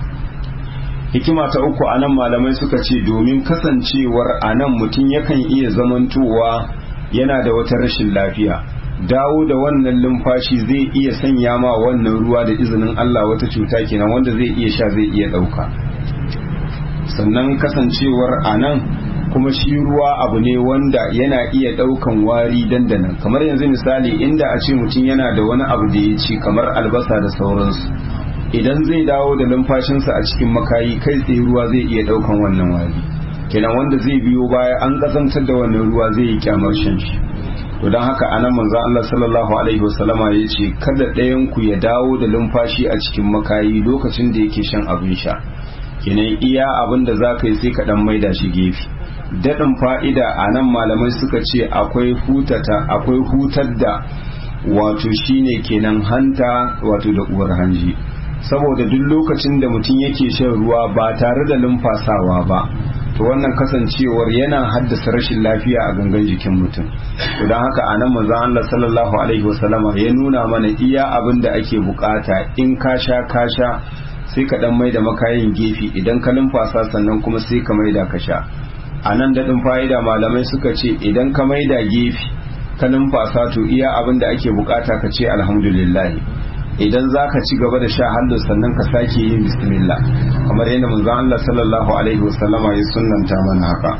hikima ta uku a nan malamai suka ce domin kasancewar a nan mutum yakan iya zamantowa yana da wata rashin lafiya dawo da wannan lumfashi zai iya sanya ma wannan ruwa da izinin Allah wata cuta kenan wanda zai iya sha zai iya ɗauka sannan kasancewar a nan kuma shi ruwa abu ne wanda yana iya ɗaukan wari dandanan kamar yanzu misali inda a ce mutum yana da wani abu da ya ci kamar albasa da sauransu idan zai dawo da numfashinsa a cikin makayi kai tsaye ruwa zai iya ɗaukan wannan wari kenan wanda zai biyo baya an ƙazantar da wannan ruwa zai yi kyamar shan shi to don haka anan manzo Allah sallallahu alaihi wasallama ya ce kada ɗayan ku ya dawo da numfashi a cikin makayi lokacin da yake shan abin sha kenan iya abin da za ka yi sai ka ɗan maida shi gefe daɗin fa'ida a nan malamai suka ce akwai hutata akwai hutar da wato shine kenan hanta wato da uwar hanji saboda duk lokacin da mutum yake shan ruwa ba tare da numfasawa ba to wannan kasancewar yana haddasa rashin lafiya a gangan jikin mutum to don haka a nan manzon Allah sallallahu alaihi wasallama ya nuna mana iya abin da ake bukata in ka sha ka sha sai ka dan maida makayin gefe idan ka numfasa sannan kuma sai ka maida ka sha a nan daɗin fa'ida malamai suka ce idan ka maida gefe ka numfasa to iya abin da ake bukata ka ce alhamdulillah idan za ka ci gaba da sha hallo sannan ka sake yin bismillah kamar yadda manzon Allah sallallahu alaihi wasallama ya sunnanta mana haka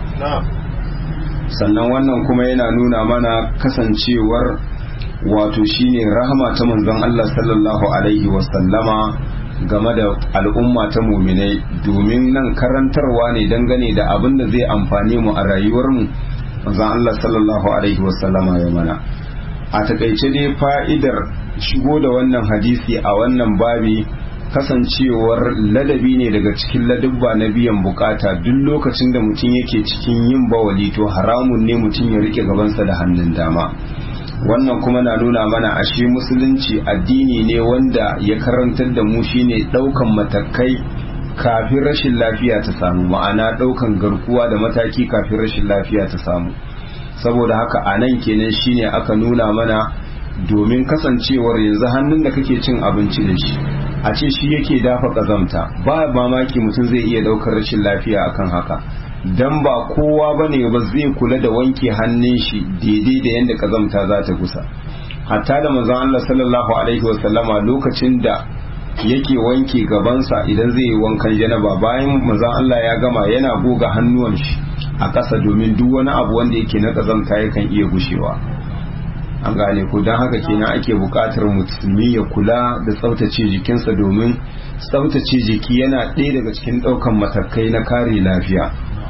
sannan wannan kuma yana nuna mana kasancewar wato shine rahama ta manzon Allah sallallahu alaihi wasallama game da al'umma ta muminai domin nan karantarwa ne dangane da abin da zai amfane mu a rayuwarmu manzon Allah sallallahu alaihi wasallama ya mana a takaice dai fa'idar shigo da wannan hadisi a wannan babi kasancewar ladabi ne daga cikin ladabba na biyan bukata duk lokacin da mutum yake cikin yin bawali to haramun ne mutum ya rike gabansa da hannun dama wannan kuma na nuna mana ashe musulunci addini ne wanda ya karantar da mu shine daukan matakai kafin rashin lafiya ta samu ma'ana daukan garkuwa da mataki kafin rashin lafiya ta samu saboda haka a nan kenan shine aka nuna mana domin kasancewar yanzu hannun da kake cin abinci da shi a ce shi yake dafa kazamta ba mamaki mutum zai iya daukar rashin lafiya akan haka dan ba kowa bane ba zai kula da wanke hannun shi daidai da yadda kazamta za ta kusa hatta da manzon Allah sallallahu alaihi wasallama lokacin da yake wanke gabansa idan zai yi wankan janaba bayan manzon Allah ya gama yana goga hannuwan shi a ƙasa domin duk wani abu wanda yake na ƙazamta yakan iya gushewa an gane ko don haka kenan ake buƙatar musulmi ya kula da tsaftace jikinsa domin tsaftace jiki yana ɗaya daga cikin ɗaukan matakai na kare lafiya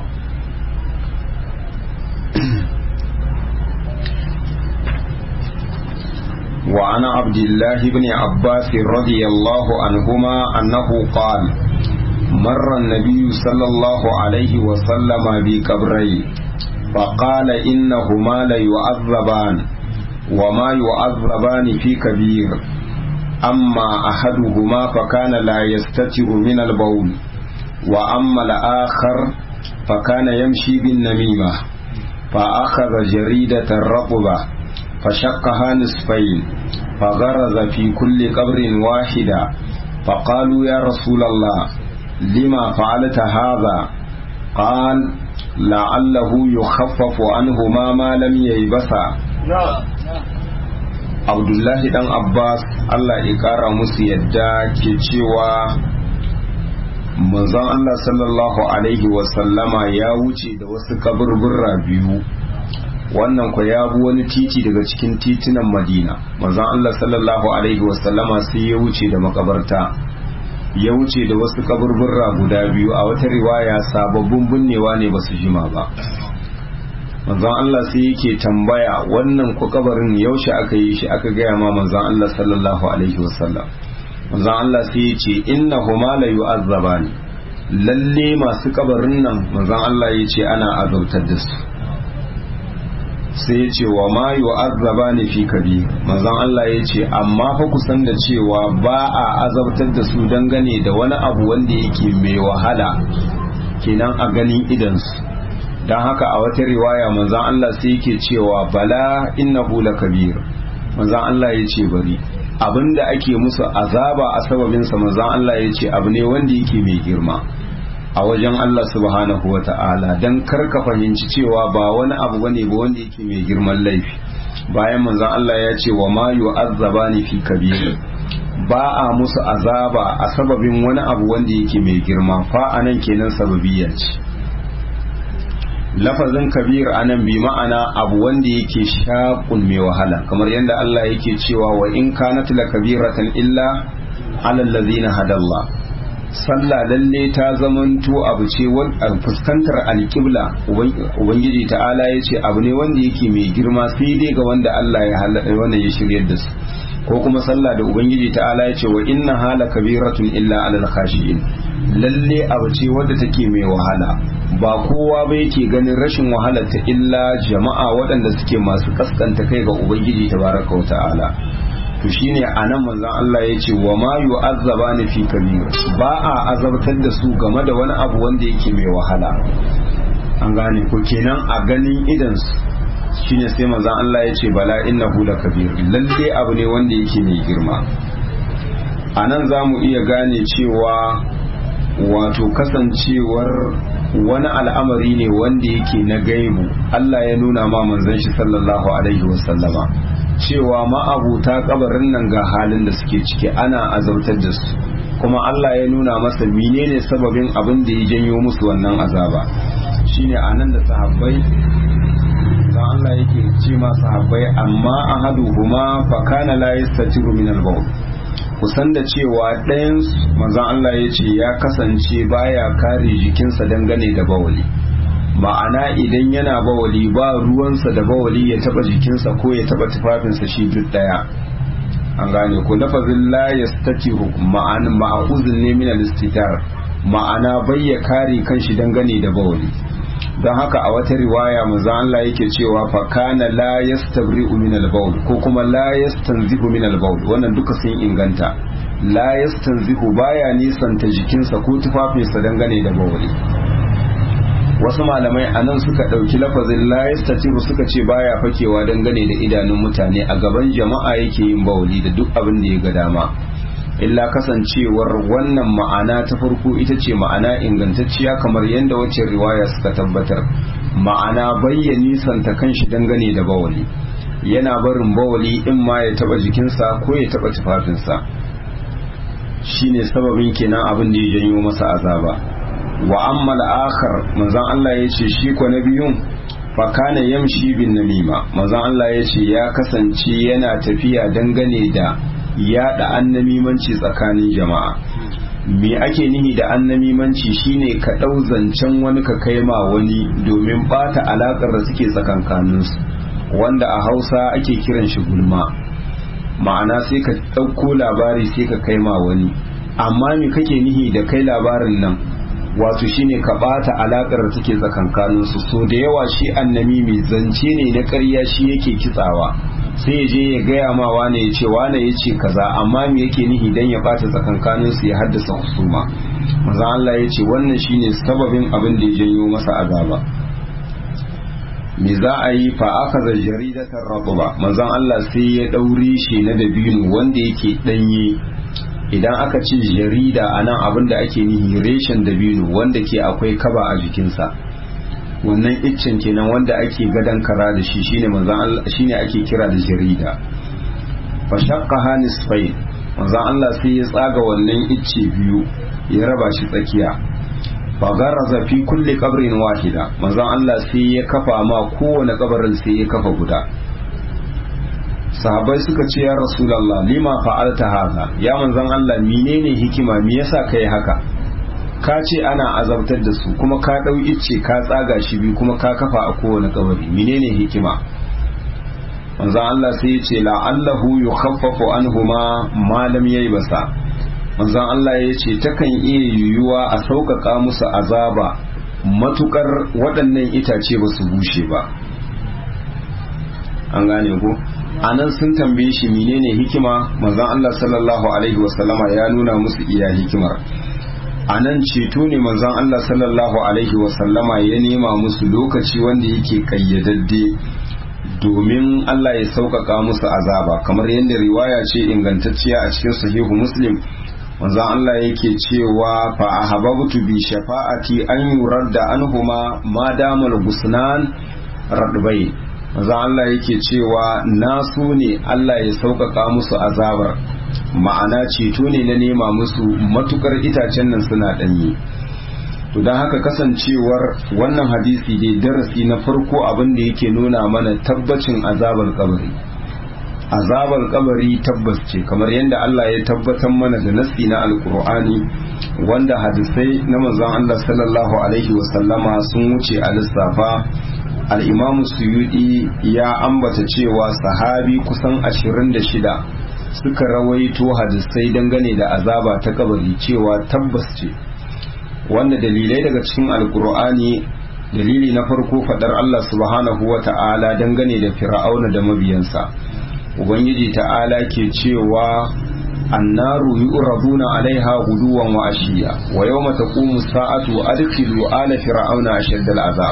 وعن عبد الله بن عباس رضي الله عنهما أنه قال مر النبي صلى الله عليه وسلم بقبرين فقال إنهما ليعذبان وما يعذبان في كبير أما أحدهما فكان لا يستتر من البول وأما الآخر فكان يمشي بالنميمة فأخذ جريدة رطبة فشقها نصفين فغرز في كل قبر واحدة فقالوا يا رسول الله لما فعلت هذا قال لعله يخفف عنهما ما لم ييبسا abdullahi dan abbas allah ya kara musu yadda ke cewa manzon allah sallallahu alaihi wasallama ya wuce da wasu kaburbura biyu wannan ku ya bi wani titi daga cikin titunan madina manzon allah sallallahu alaihi wasallama sai ya wuce da makabarta ya wuce da wasu kaburbura guda biyu a wata riwaya sababbin binnewa ne ba su jima ba manzon Allah sai yake tambaya wannan ku kabarin yaushe aka yi shi aka gaya ma manzon Allah sallallahu alaihi wasallam manzon Allah sai ya ce innahuma la yu'azzabani lalle masu kabarin nan manzon Allah ya ce ana azabtar da su sai ya ce wa ma yu'azzabani fi kabir manzon Allah ya ce amma fa kusan da cewa ba a azabtar da su dangane da wani abu wanda yake mai wahala kenan a ganin idansu don haka a wata riwaya manzan Allah sai yake cewa bala innahu lakabir manzan Allah ya ce bari abinda ake musu azaba a sababinsa manzan Allah ya ce abu ne wanda yake mai girma a wajen Allah subhanahu wa ta'ala don karka fahimci cewa ba wani abu bane ba wanda yake mai girman laifi bayan manzan Allah ya ce wa ma yu'azzaba ni fi kabir ba a musu azaba a sababin wani abu wanda yake mai girma fa anan kenan sababiyya ce lafazin kabir anan bi ma'ana abu wanda yake shaƙun mai wahala kamar yadda Allah yake cewa wa in kanat la kabiratan illa ala allazina hadallah sallah lalle ta zamanto abu ce fuskantar alƙibla ubangiji ta'ala ya ce abu ne wanda yake mai girma sai dai ga wanda Allah ya halaka wanda ya shiryar da su ko kuma sallah da ubangiji ta'ala ya ce wa inna hala kabiratun illa alal khashiyin lalle abu ce wadda take mai wahala ba kowa ba yake ganin rashin wahala ta illa jama'a waɗanda suke masu kaskanta kai ga ubangiji tabaraka wa ta'ala to shine anan manzon Allah ya ce wa ma yu'azzabani fi kabir ba a azabtar da su game da wani abu wanda yake mai wahala an gane ko kenan a ganin idan su shine sai manzon Allah ya ce bala innahu lakabir lalle abu ne wanda yake mai girma anan zamu iya gane cewa wato kasancewar wani al'amari ne wanda yake na gaibu Allah ya nuna ma manzon shi sallallahu alaihi wasallama cewa ma'abuta kabarin nan ga halin da suke ciki ana azabtar da su kuma Allah ya nuna masa menene sababin abin da ya janyo musu wannan azaba shine anan da sahabbai dan Allah yake ce ma sahabbai amma ahaduhuma fa kana la yastatiru min al-bawl kusan da cewa ɗayan manzon Allah ya ce ya kasance baya kare jikinsa dangane da bawali ma'ana idan yana bawali ba ruwansa da bawali ya taba jikinsa ko ya taba tufafinsa shi duk daya an gane ko lafazin la yastatiru ma'ana ma'uzun ne min al-istitar ma'ana bai ya kare kanshi dangane da bawali don haka a wata riwaya manzo Allah yake cewa fa kana la yastabri'u min al-bawl ko kuma la yastanzihu min al-bawl wannan duka sun inganta la yastanzihu baya nisanta jikinsa ko tufafinsa dangane da bawali wasu malamai a nan suka ɗauki lafazin la yastatiru suka ce baya fakewa dangane da idanun mutane a gaban jama'a yake yin bawali da duk abin da ya ga dama illa kasancewar wannan ma'ana ta farko ita ce ma'ana ingantacciya kamar yadda wacce riwaya suka tabbatar ma'ana bayyani santa kanshi dangane da bawali yana barin bawali in ma ya taba jikinsa ko ya taba tufafinsa shine sababin kenan abin da ya janyo masa azaba wa amma al-akhar manzon Allah yace shi ko na biyun fa kana yamshi bin namima manzon Allah yace ya kasance yana tafiya dangane da yada annamimanci tsakanin jama'a me ake nihi da annamimanci shine ka ɗau zancen wani ka kai ma wani domin bata alakar da suke tsakankaninsu wanda a hausa ake kiran shi gulma ma'ana sai ka ɗauko labari sai ka kai ma wani amma me kake nihi da kai labarin nan wato shine ka bata alakar da take tsakankaninsu so da yawa shi annami mai zance ne na ƙarya shi yake kitsawa sai ya je ya gaya ma wane ya ce wane ya ce kaza amma me yake nihi dan ya bata tsakankanin su ya haddasa husuma manzo Allah ya ce wannan shine sababin abin da ya janyo masa azaba me za a yi fa akaza jaridatar ratba manzo Allah sai ya daure shi na dabino wanda yake danye idan aka ce jarida anan abin da ake nihi reshen dabino wanda ke akwai kaba a jikinsa wannan iccen kenan wanda ake gadan kara da shi shine manzon Allah shine ake kira da jarida fa shaqqa nisfayn manzon Allah sai ya tsaga wannan icce biyu ya raba shi tsakiya fa garaza fi kulli qabrin wahida manzon Allah sai ya kafa ma kowane kabarin sai ya kafa guda sahabbai suka ce ya rasulullah lima fa'alta haka ya manzon Allah menene hikima me yasa kai haka ka ce ana azabtar da su kuma ka ɗau icce ka tsaga shi biyu kuma ka kafa a kowane kabari menene hikima manzon Allah sai ya ce la'allahu yukhaffafu anhuma ma lam basa. manzon Allah ya ce takan iya yiwuwa a sauƙaƙa musu azaba matukar waɗannan itace ba su bushe ba an gane ko anan sun tambaye shi menene hikima manzon Allah sallallahu alaihi wasallama ya nuna musu iya hikimar a nan ceto ne manzon Allah sallallahu alaihi wasallama ya nema musu lokaci wanda yake kayyadadde domin Allah ya sauƙaƙa musu azaba kamar yadda riwaya ce ingantacciya a cikin sahihu muslim manzon Allah yake cewa fa ahabbtu bi shafa'ati an yuradda anhuma ma damal gusnan radbai manzon Allah yake cewa nasu ne Allah ya sauƙaƙa musu azabar ma'ana ceto ne na nema musu matukar itacen nan suna ɗanye to don haka kasancewar wannan hadisi dai darasi na farko abin da yake nuna mana tabbacin azabar kabari azabar kabari tabbas ce kamar yadda Allah ya tabbatar mana da nasi na alkur'ani wanda hadisai na manzon Allah sallallahu alaihi wasallama sun wuce a lissafa al-imamu suyudi ya ambata cewa sahabi kusan 26 suka rawaito hadisai dangane da azaba ta kabari cewa tabbas ce wanda dalilai daga cikin alkur'ani dalili na farko fadar Allah subhanahu wa ta'ala dangane da fir'auna da mabiyansa ubangiji ta'ala ke cewa annaru yu'raduna alaiha guduwan wa ashiya wa yawma taqumu sa'atu adkhilu ala fir'auna ashadda al'azab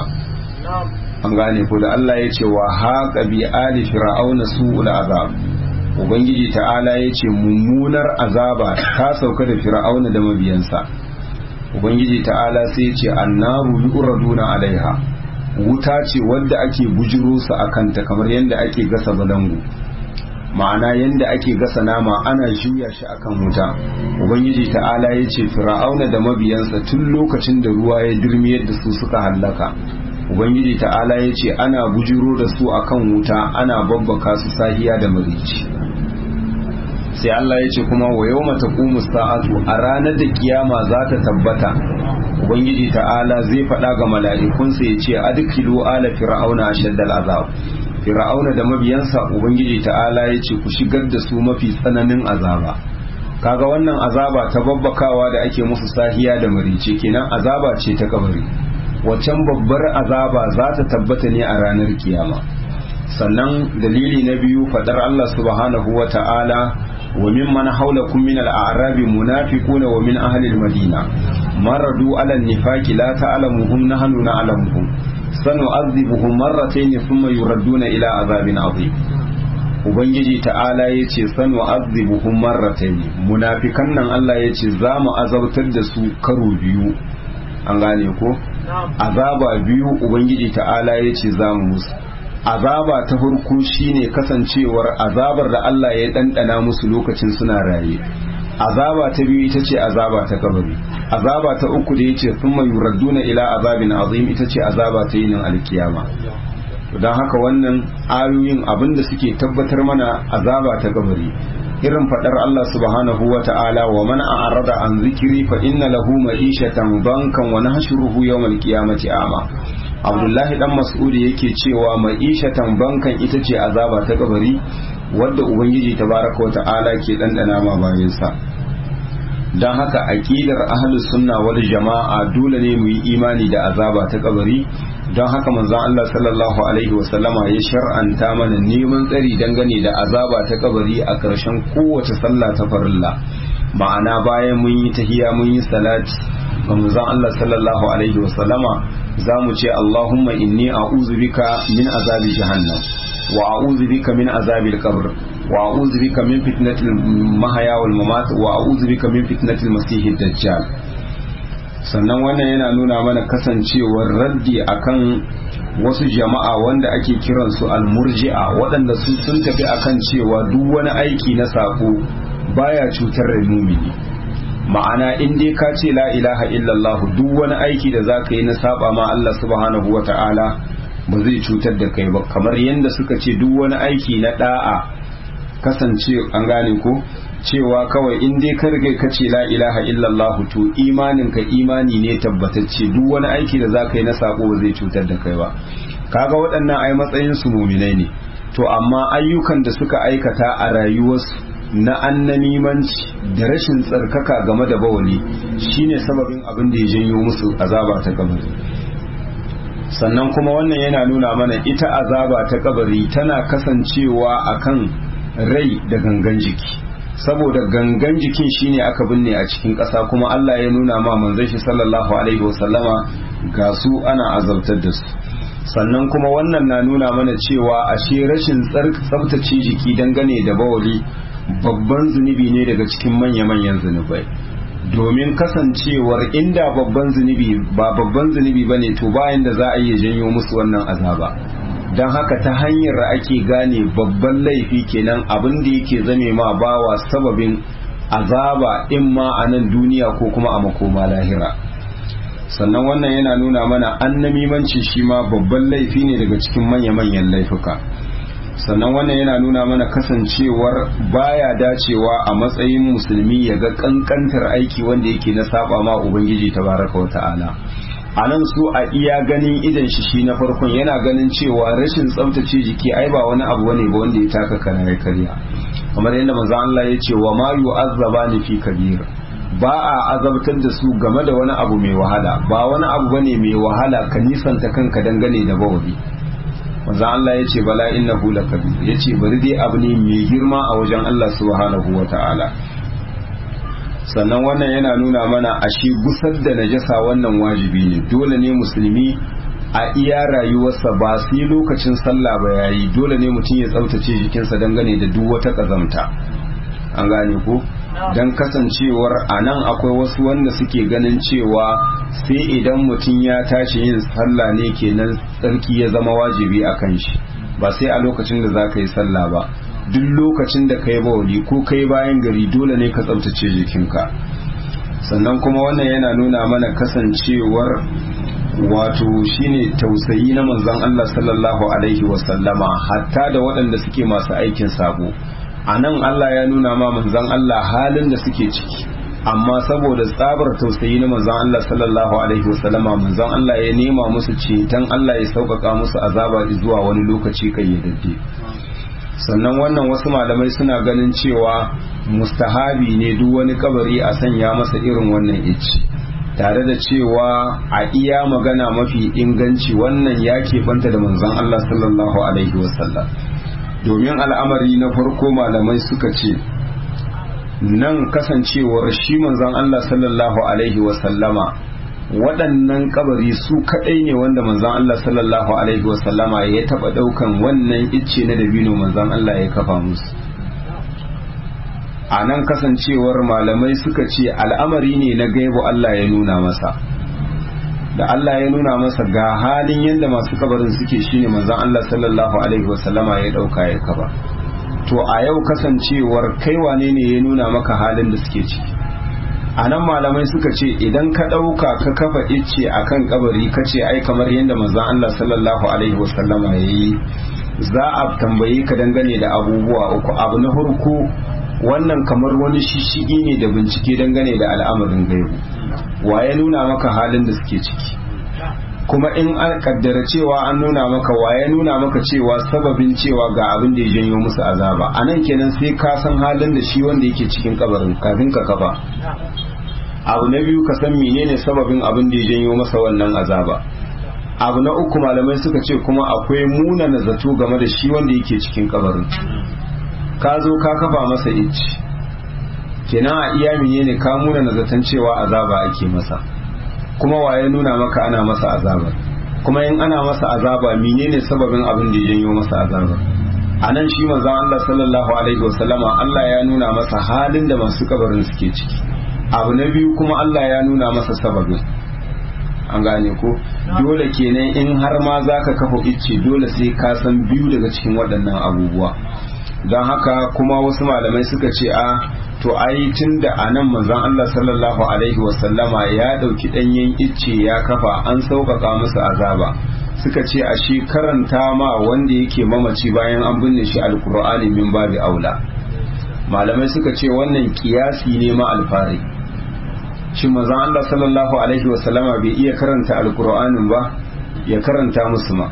an gane ko da Allah ya ce wa haqa bi ali fir'auna su'ul azab ubangiji ta'ala ya ce mummunar azaba ta sauka da fir'auna da mabiyansa ubangiji ta'ala sai ya ce annaru yu'raduna alaiha wuta ce wadda ake bujiro su akanta kamar yadda ake gasa balangu ma'ana yadda ake gasa nama ana juya shi akan wuta ubangiji ta'ala ya ce fir'auna da mabiyansa tun lokacin da ruwa ya dirmiyar da su suka hallaka ubangiji ta'ala ya ce ana bujiro da su akan wuta ana babbaka su sahiya da marici sai Allah ya ce kuma wa yau mata sa'atu a ranar da kiyama za ta tabbata ubangiji ta'ala zai faɗa ga mala'ikunsa ya ce adkilu ala fir'auna ashaddal azab fir'auna da mabiyansa ubangiji ta'ala ya ce ku shigar da su mafi tsananin azaba kaga wannan azaba ta babbakawa da ake musu sahiya da marice kenan azaba ce ta kabari waccan babbar azaba za ta tabbata ne a ranar kiyama sannan dalili na biyu fadar Allah subhanahu wa ta'ala wa mimman haulakum min al-a'rabi munafiquna wa min ahli al-madina maradu ala an-nifaqi la ta'lamuhum nahnu na'lamuhum sanu'adhibuhum marratayn thumma yuradduna ila azabin azim ubangiji ta'ala yace sanu'adhibuhum marratayn munafikan nan Allah yace za mu azabtar da su karo biyu an gane ko azaba biyu ubangiji ta'ala yace za mu musu azaba ta farko shine kasancewar azabar da Allah ya dandana musu lokacin suna raye azaba ta biyu ita ce azaba ta kabari azaba ta uku da yace thumma yuradduna ila azabin azim ita ce azaba ta yinin alkiyama don haka wannan ayoyin abinda suke tabbatar mana azaba ta kabari irin fadar Allah subhanahu wa ta'ala wa man a'rada an zikiri fa inna lahu ma'ishatan bankan wa nahshuruhu yawmal qiyamati ama Abdullahi dan Mas'ud yake cewa ma'ishatan bankan ita ce azaba ta kabari wadda ubangiji tabaraka wa ta'ala ke dandana ma bayansa don haka aqidar ahlus sunna wal jama'a dole ne mu yi imani da azaba ta kabari don haka manzon Allah sallallahu alaihi wasallama ya shar'anta mana neman tsari dangane da azaba ta kabari a ƙarshen kowace sallah ta farilla ma'ana bayan mun yi tahiya mun yi salati ga manzon Allah sallallahu alaihi wasallama za mu ce Allahumma inni a'udhu bika min azabi jahannam wa a'udhu bika min azabil qabr wa a'udhu bika min fitnatil mahya wal mamat wa a'udhu bika min fitnatil masiihid dajjal sannan wannan yana nuna mana kasancewar raddi akan wasu jama'a wanda ake kiransu almurji'a waɗanda su sun tafi akan cewa duk wani aiki na sako baya cutar da mumini ma'ana in dai ka ce la ilaha illallah duk wani aiki da zaka yi na saba ma Allah subhanahu wata'ala ba zai cutar da kai ba kamar yadda suka ce duk wani aiki na da'a kasance an gane ko cewa kawai in dai ka riga ka ce la ilaha illallah to imanin ka imani ne tabbatacce duk wani aiki da zaka yi na sako ba zai cutar da kai ba kaga waɗannan ai matsayin su muminai ne to amma ayyukan da suka aikata a rayuwarsu na annamimanci da rashin tsarkaka game da bawali shine sababin abin da ya janyo musu azaba ta kabari sannan kuma wannan yana nuna mana ita azaba ta kabari tana kasancewa akan rai da gangan jiki saboda gangan jikin shine aka binne a cikin ƙasa kuma Allah ya nuna ma manzon shi sallallahu alaihi wasallama ga su ana azabtar da su sannan kuma wannan na nuna mana cewa ashe rashin tsabtace jiki dangane da bawali babban zunubi ne daga cikin manya-manyan zunubai domin kasancewar inda babban zunubi ba babban zunubi ba ne to bayan da za a iya janyo musu wannan azaba don haka ta hanyar ake gane babban laifi kenan abin da yake zame ma bawa sababin azaba in ma a nan duniya ko kuma a makoma lahira sannan wannan yana nuna mana annamimanci shi ma babban laifi ne daga cikin manya-manyan laifuka sannan wannan yana nuna mana kasancewar baya dacewa a matsayin musulmi ya ga kankantar aiki wanda yake na saba ma ubangiji tabaraka wa ta'ala a nan su a iya ganin idan shi shi na farkon yana ganin cewa rashin tsaftace jiki ai ba wani abu bane ba wanda ya taka kana ya karya kamar yadda manzo Allah ya ce wa ma yu'azzabani fi kabir ba a azabtar da su game da wani abu mai wahala ba wani abu bane mai wahala ka nisanta kanka dangane da bawali manzo Allah ya ce bala innahu lakabir ya ce bari dai abu ne mai girma a wajen Allah subhanahu wataala sannan wannan yana nuna mana ashe gusar da najasa wannan wajibi ne dole ne musulmi a iya rayuwarsa ba sai lokacin sallah ba yayi dole ne mutum ya tsaftace jikinsa dangane da duk wata kazamta an gane ko don kasancewar a nan akwai wasu wanda suke ganin cewa sai idan mutum ya tashi yin sallah ne kenan tsarki ya zama wajibi a kan shi ba sai a lokacin da za ka yi sallah ba duk lokacin da ka yi bawali ko ka yi bayan gari dole ne ka tsabtace jikinka sannan kuma wannan yana nuna mana kasancewar wato shine tausayi na manzon Allah sallallahu alaihi wasallama hatta da waɗanda suke masu aikin sabo a nan Allah ya nuna ma manzon Allah halin da suke ciki amma saboda tsabar tausayi na manzon Allah sallallahu alaihi wasallama manzon Allah ya nema musu ceton Allah ya sauƙaƙa musu azaba zuwa wani lokaci kayyadadde sannan wannan wasu malamai suna ganin cewa mustahabi ne duk wani kabari a sanya masa irin wannan ici tare da cewa a iya magana mafi inganci wannan ya keɓanta da manzon Allah sallallahu alaihi wasallam domin al'amari na farko malamai suka ce nan kasancewar shi manzon Allah sallallahu alaihi wasallama waɗannan kabari su kaɗai ne wanda manzon Allah sallallahu alaihi wasallama ya taɓa ɗaukan wannan icce na dabino manzon Allah ya kafa musu a nan kasancewar malamai suka ce al'amari ne na gaibu Allah ya nuna masa da Allah ya nuna masa ga halin yadda masu kabarin suke shine manzon Allah sallallahu alaihi wasallama ya ɗauka ya kaba to a yau kasancewar kai wane ne ya nuna maka halin da suke ciki a nan malamai suka ce idan ka ɗauka ka kafa icce a kan kabari ka ce ai kamar yadda manzon Allah sallallahu alaihi wasallama ya yi za a tambaye ka dangane da abubuwa uku abu na farko wannan kamar wani shishigi ne da bincike dangane da al'amarin gaibu wa ya nuna maka halin da suke ciki kuma in an kaddara cewa an nuna maka wa ya nuna maka cewa sababin cewa ga abin da ya janyo musu azaba a nan kenan sai ka san halin da shi wanda yake cikin kabarin kafin ka kafa abu na biyu ka san menene sababin abin da ya janyo masa wannan azaba abu na uku malamai suka ce kuma akwai munana zato game da shi wanda yake cikin kabarin ka zo ka kafa masa icci kenan a iya menene ka munana zaton cewa azaba ake masa kuma waye nuna maka ana masa azaba kuma in ana masa azaba menene sababin abin da ya janyo masa azaba a nan shi manzon Allah sallallahu alaihi wasallama Allah ya nuna masa halin da masu kabarin suke ciki abu na biyu kuma Allah ya nuna masa sababin an gane ko dole kenan in har ma zaka kafa icce dole sai ka san biyu daga cikin waɗannan abubuwa don haka kuma wasu malamai suka ce a to ai tun da a nan manzon Allah sallallahu alaihi wasallama ya ɗauki ɗanyen icce ya kafa an sauƙaƙa musu azaba suka ce a shi karanta ma wanda yake mamaci bayan an binne shi alkur'ani min babi aula malamai suka ce wannan kiyasi ne ma alfari shi manzon Allah sallallahu alaihi wasallama bai iya karanta alkur'anin ba ya karanta musu ma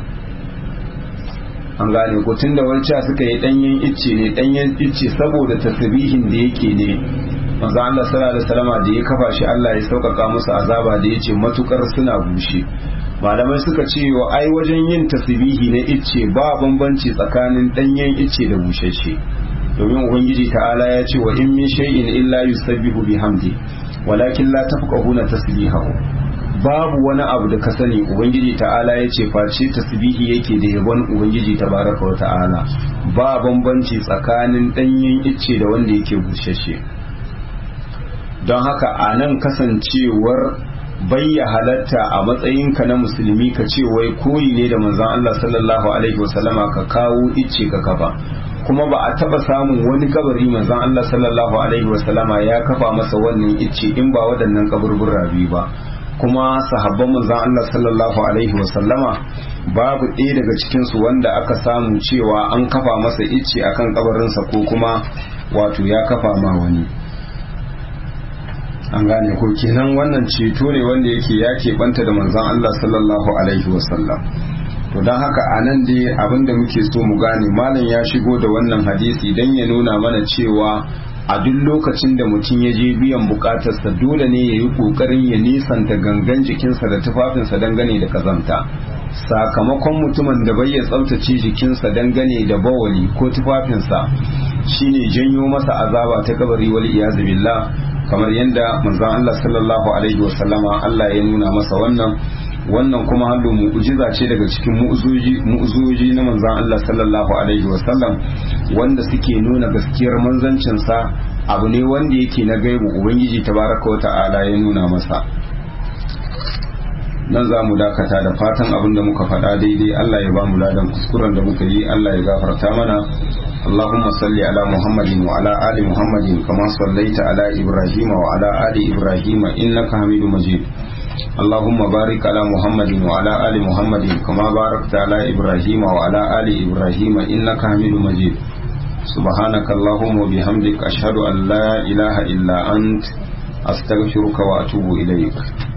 an gane ko tunda wancan suka yi danyen icce ne danyen icce saboda tasbihin da yake ne manzo Allah sallallahu alaihi wasallama da ya kafa shi Allah ya sauƙaƙa musu azaba da yace matukar suna bushe malamai suka ce wa ai wajen yin tasbihi na icce ba bambanci tsakanin danyen icce da bushashe domin ubangiji ta'ala ya ce wa in min shay'in illa yusabbihu bihamdi walakin la tafqahuna tasbihahu babu wani abu da ka sani ubangiji ta'ala ya ce face tasbihi yake da yabon ubangiji tabaraka wa ta'ala ba bambanci tsakanin danyen icce da wanda yake bushashe don haka a nan kasancewar bayya halatta a matsayinka na musulmi ka ce wai koyi ne da manzon Allah sallallahu alaihi wasallama ka kawo icce ka kafa kuma ba a taba samun wani kabari manzon Allah sallallahu alaihi wasallama ya kafa masa wannan icce in ba waɗannan kaburbura biyu ba kuma sahabban manzon Allah sallallahu alaihi wasallama babu ɗaya daga cikinsu wanda aka samu cewa an kafa masa icce akan kabarinsa ko kuma wato ya kafa ma wani an gane ko kenan wannan ceto ne wanda yake ya keɓanta da manzon Allah sallallahu alaihi wasallam to don haka a nan dai abinda muke so mu gane malam ya shigo da wannan hadisi don ya nuna mana cewa a duk lokacin da mutum ya je biyan bukatarsa dole ne ya yi kokarin ya nisanta gangan jikinsa da tufafinsa dangane da kazanta sakamakon mutumin da bai ya tsaftace jikinsa dangane da bawali ko tufafinsa shine janyo masa azaba ta kabari wal iyazu billah kamar yadda manzon Allah sallallahu alaihi wasallama Allah ya nuna masa wannan wannan kuma hallo mu'jiza ce daga cikin mu'uzoji na manzon Allah sallallahu alaihi wasallam wanda suke nuna gaskiyar manzancin sa abu ne wanda yake na gaibu ubangiji tabaraka wa ta'ala ya nuna masa nan za mu dakata da fatan abin da muka faɗa daidai Allah ya ba mu ladan kuskuren da muka yi Allah ya gafarta mana اللهم صل على محمد وعلى آل محمد كما صليت على إبراهيم وعلى آل إبراهيم إنك حميد مجيد اللهم بارك على محمد وعلى آل محمد كما باركت على إبراهيم وعلى آل إبراهيم إنك حميد مجيد سبحانك اللهم وبحمدك أشهد أن لا إله إلا أنت أستغفرك وأتوب إليك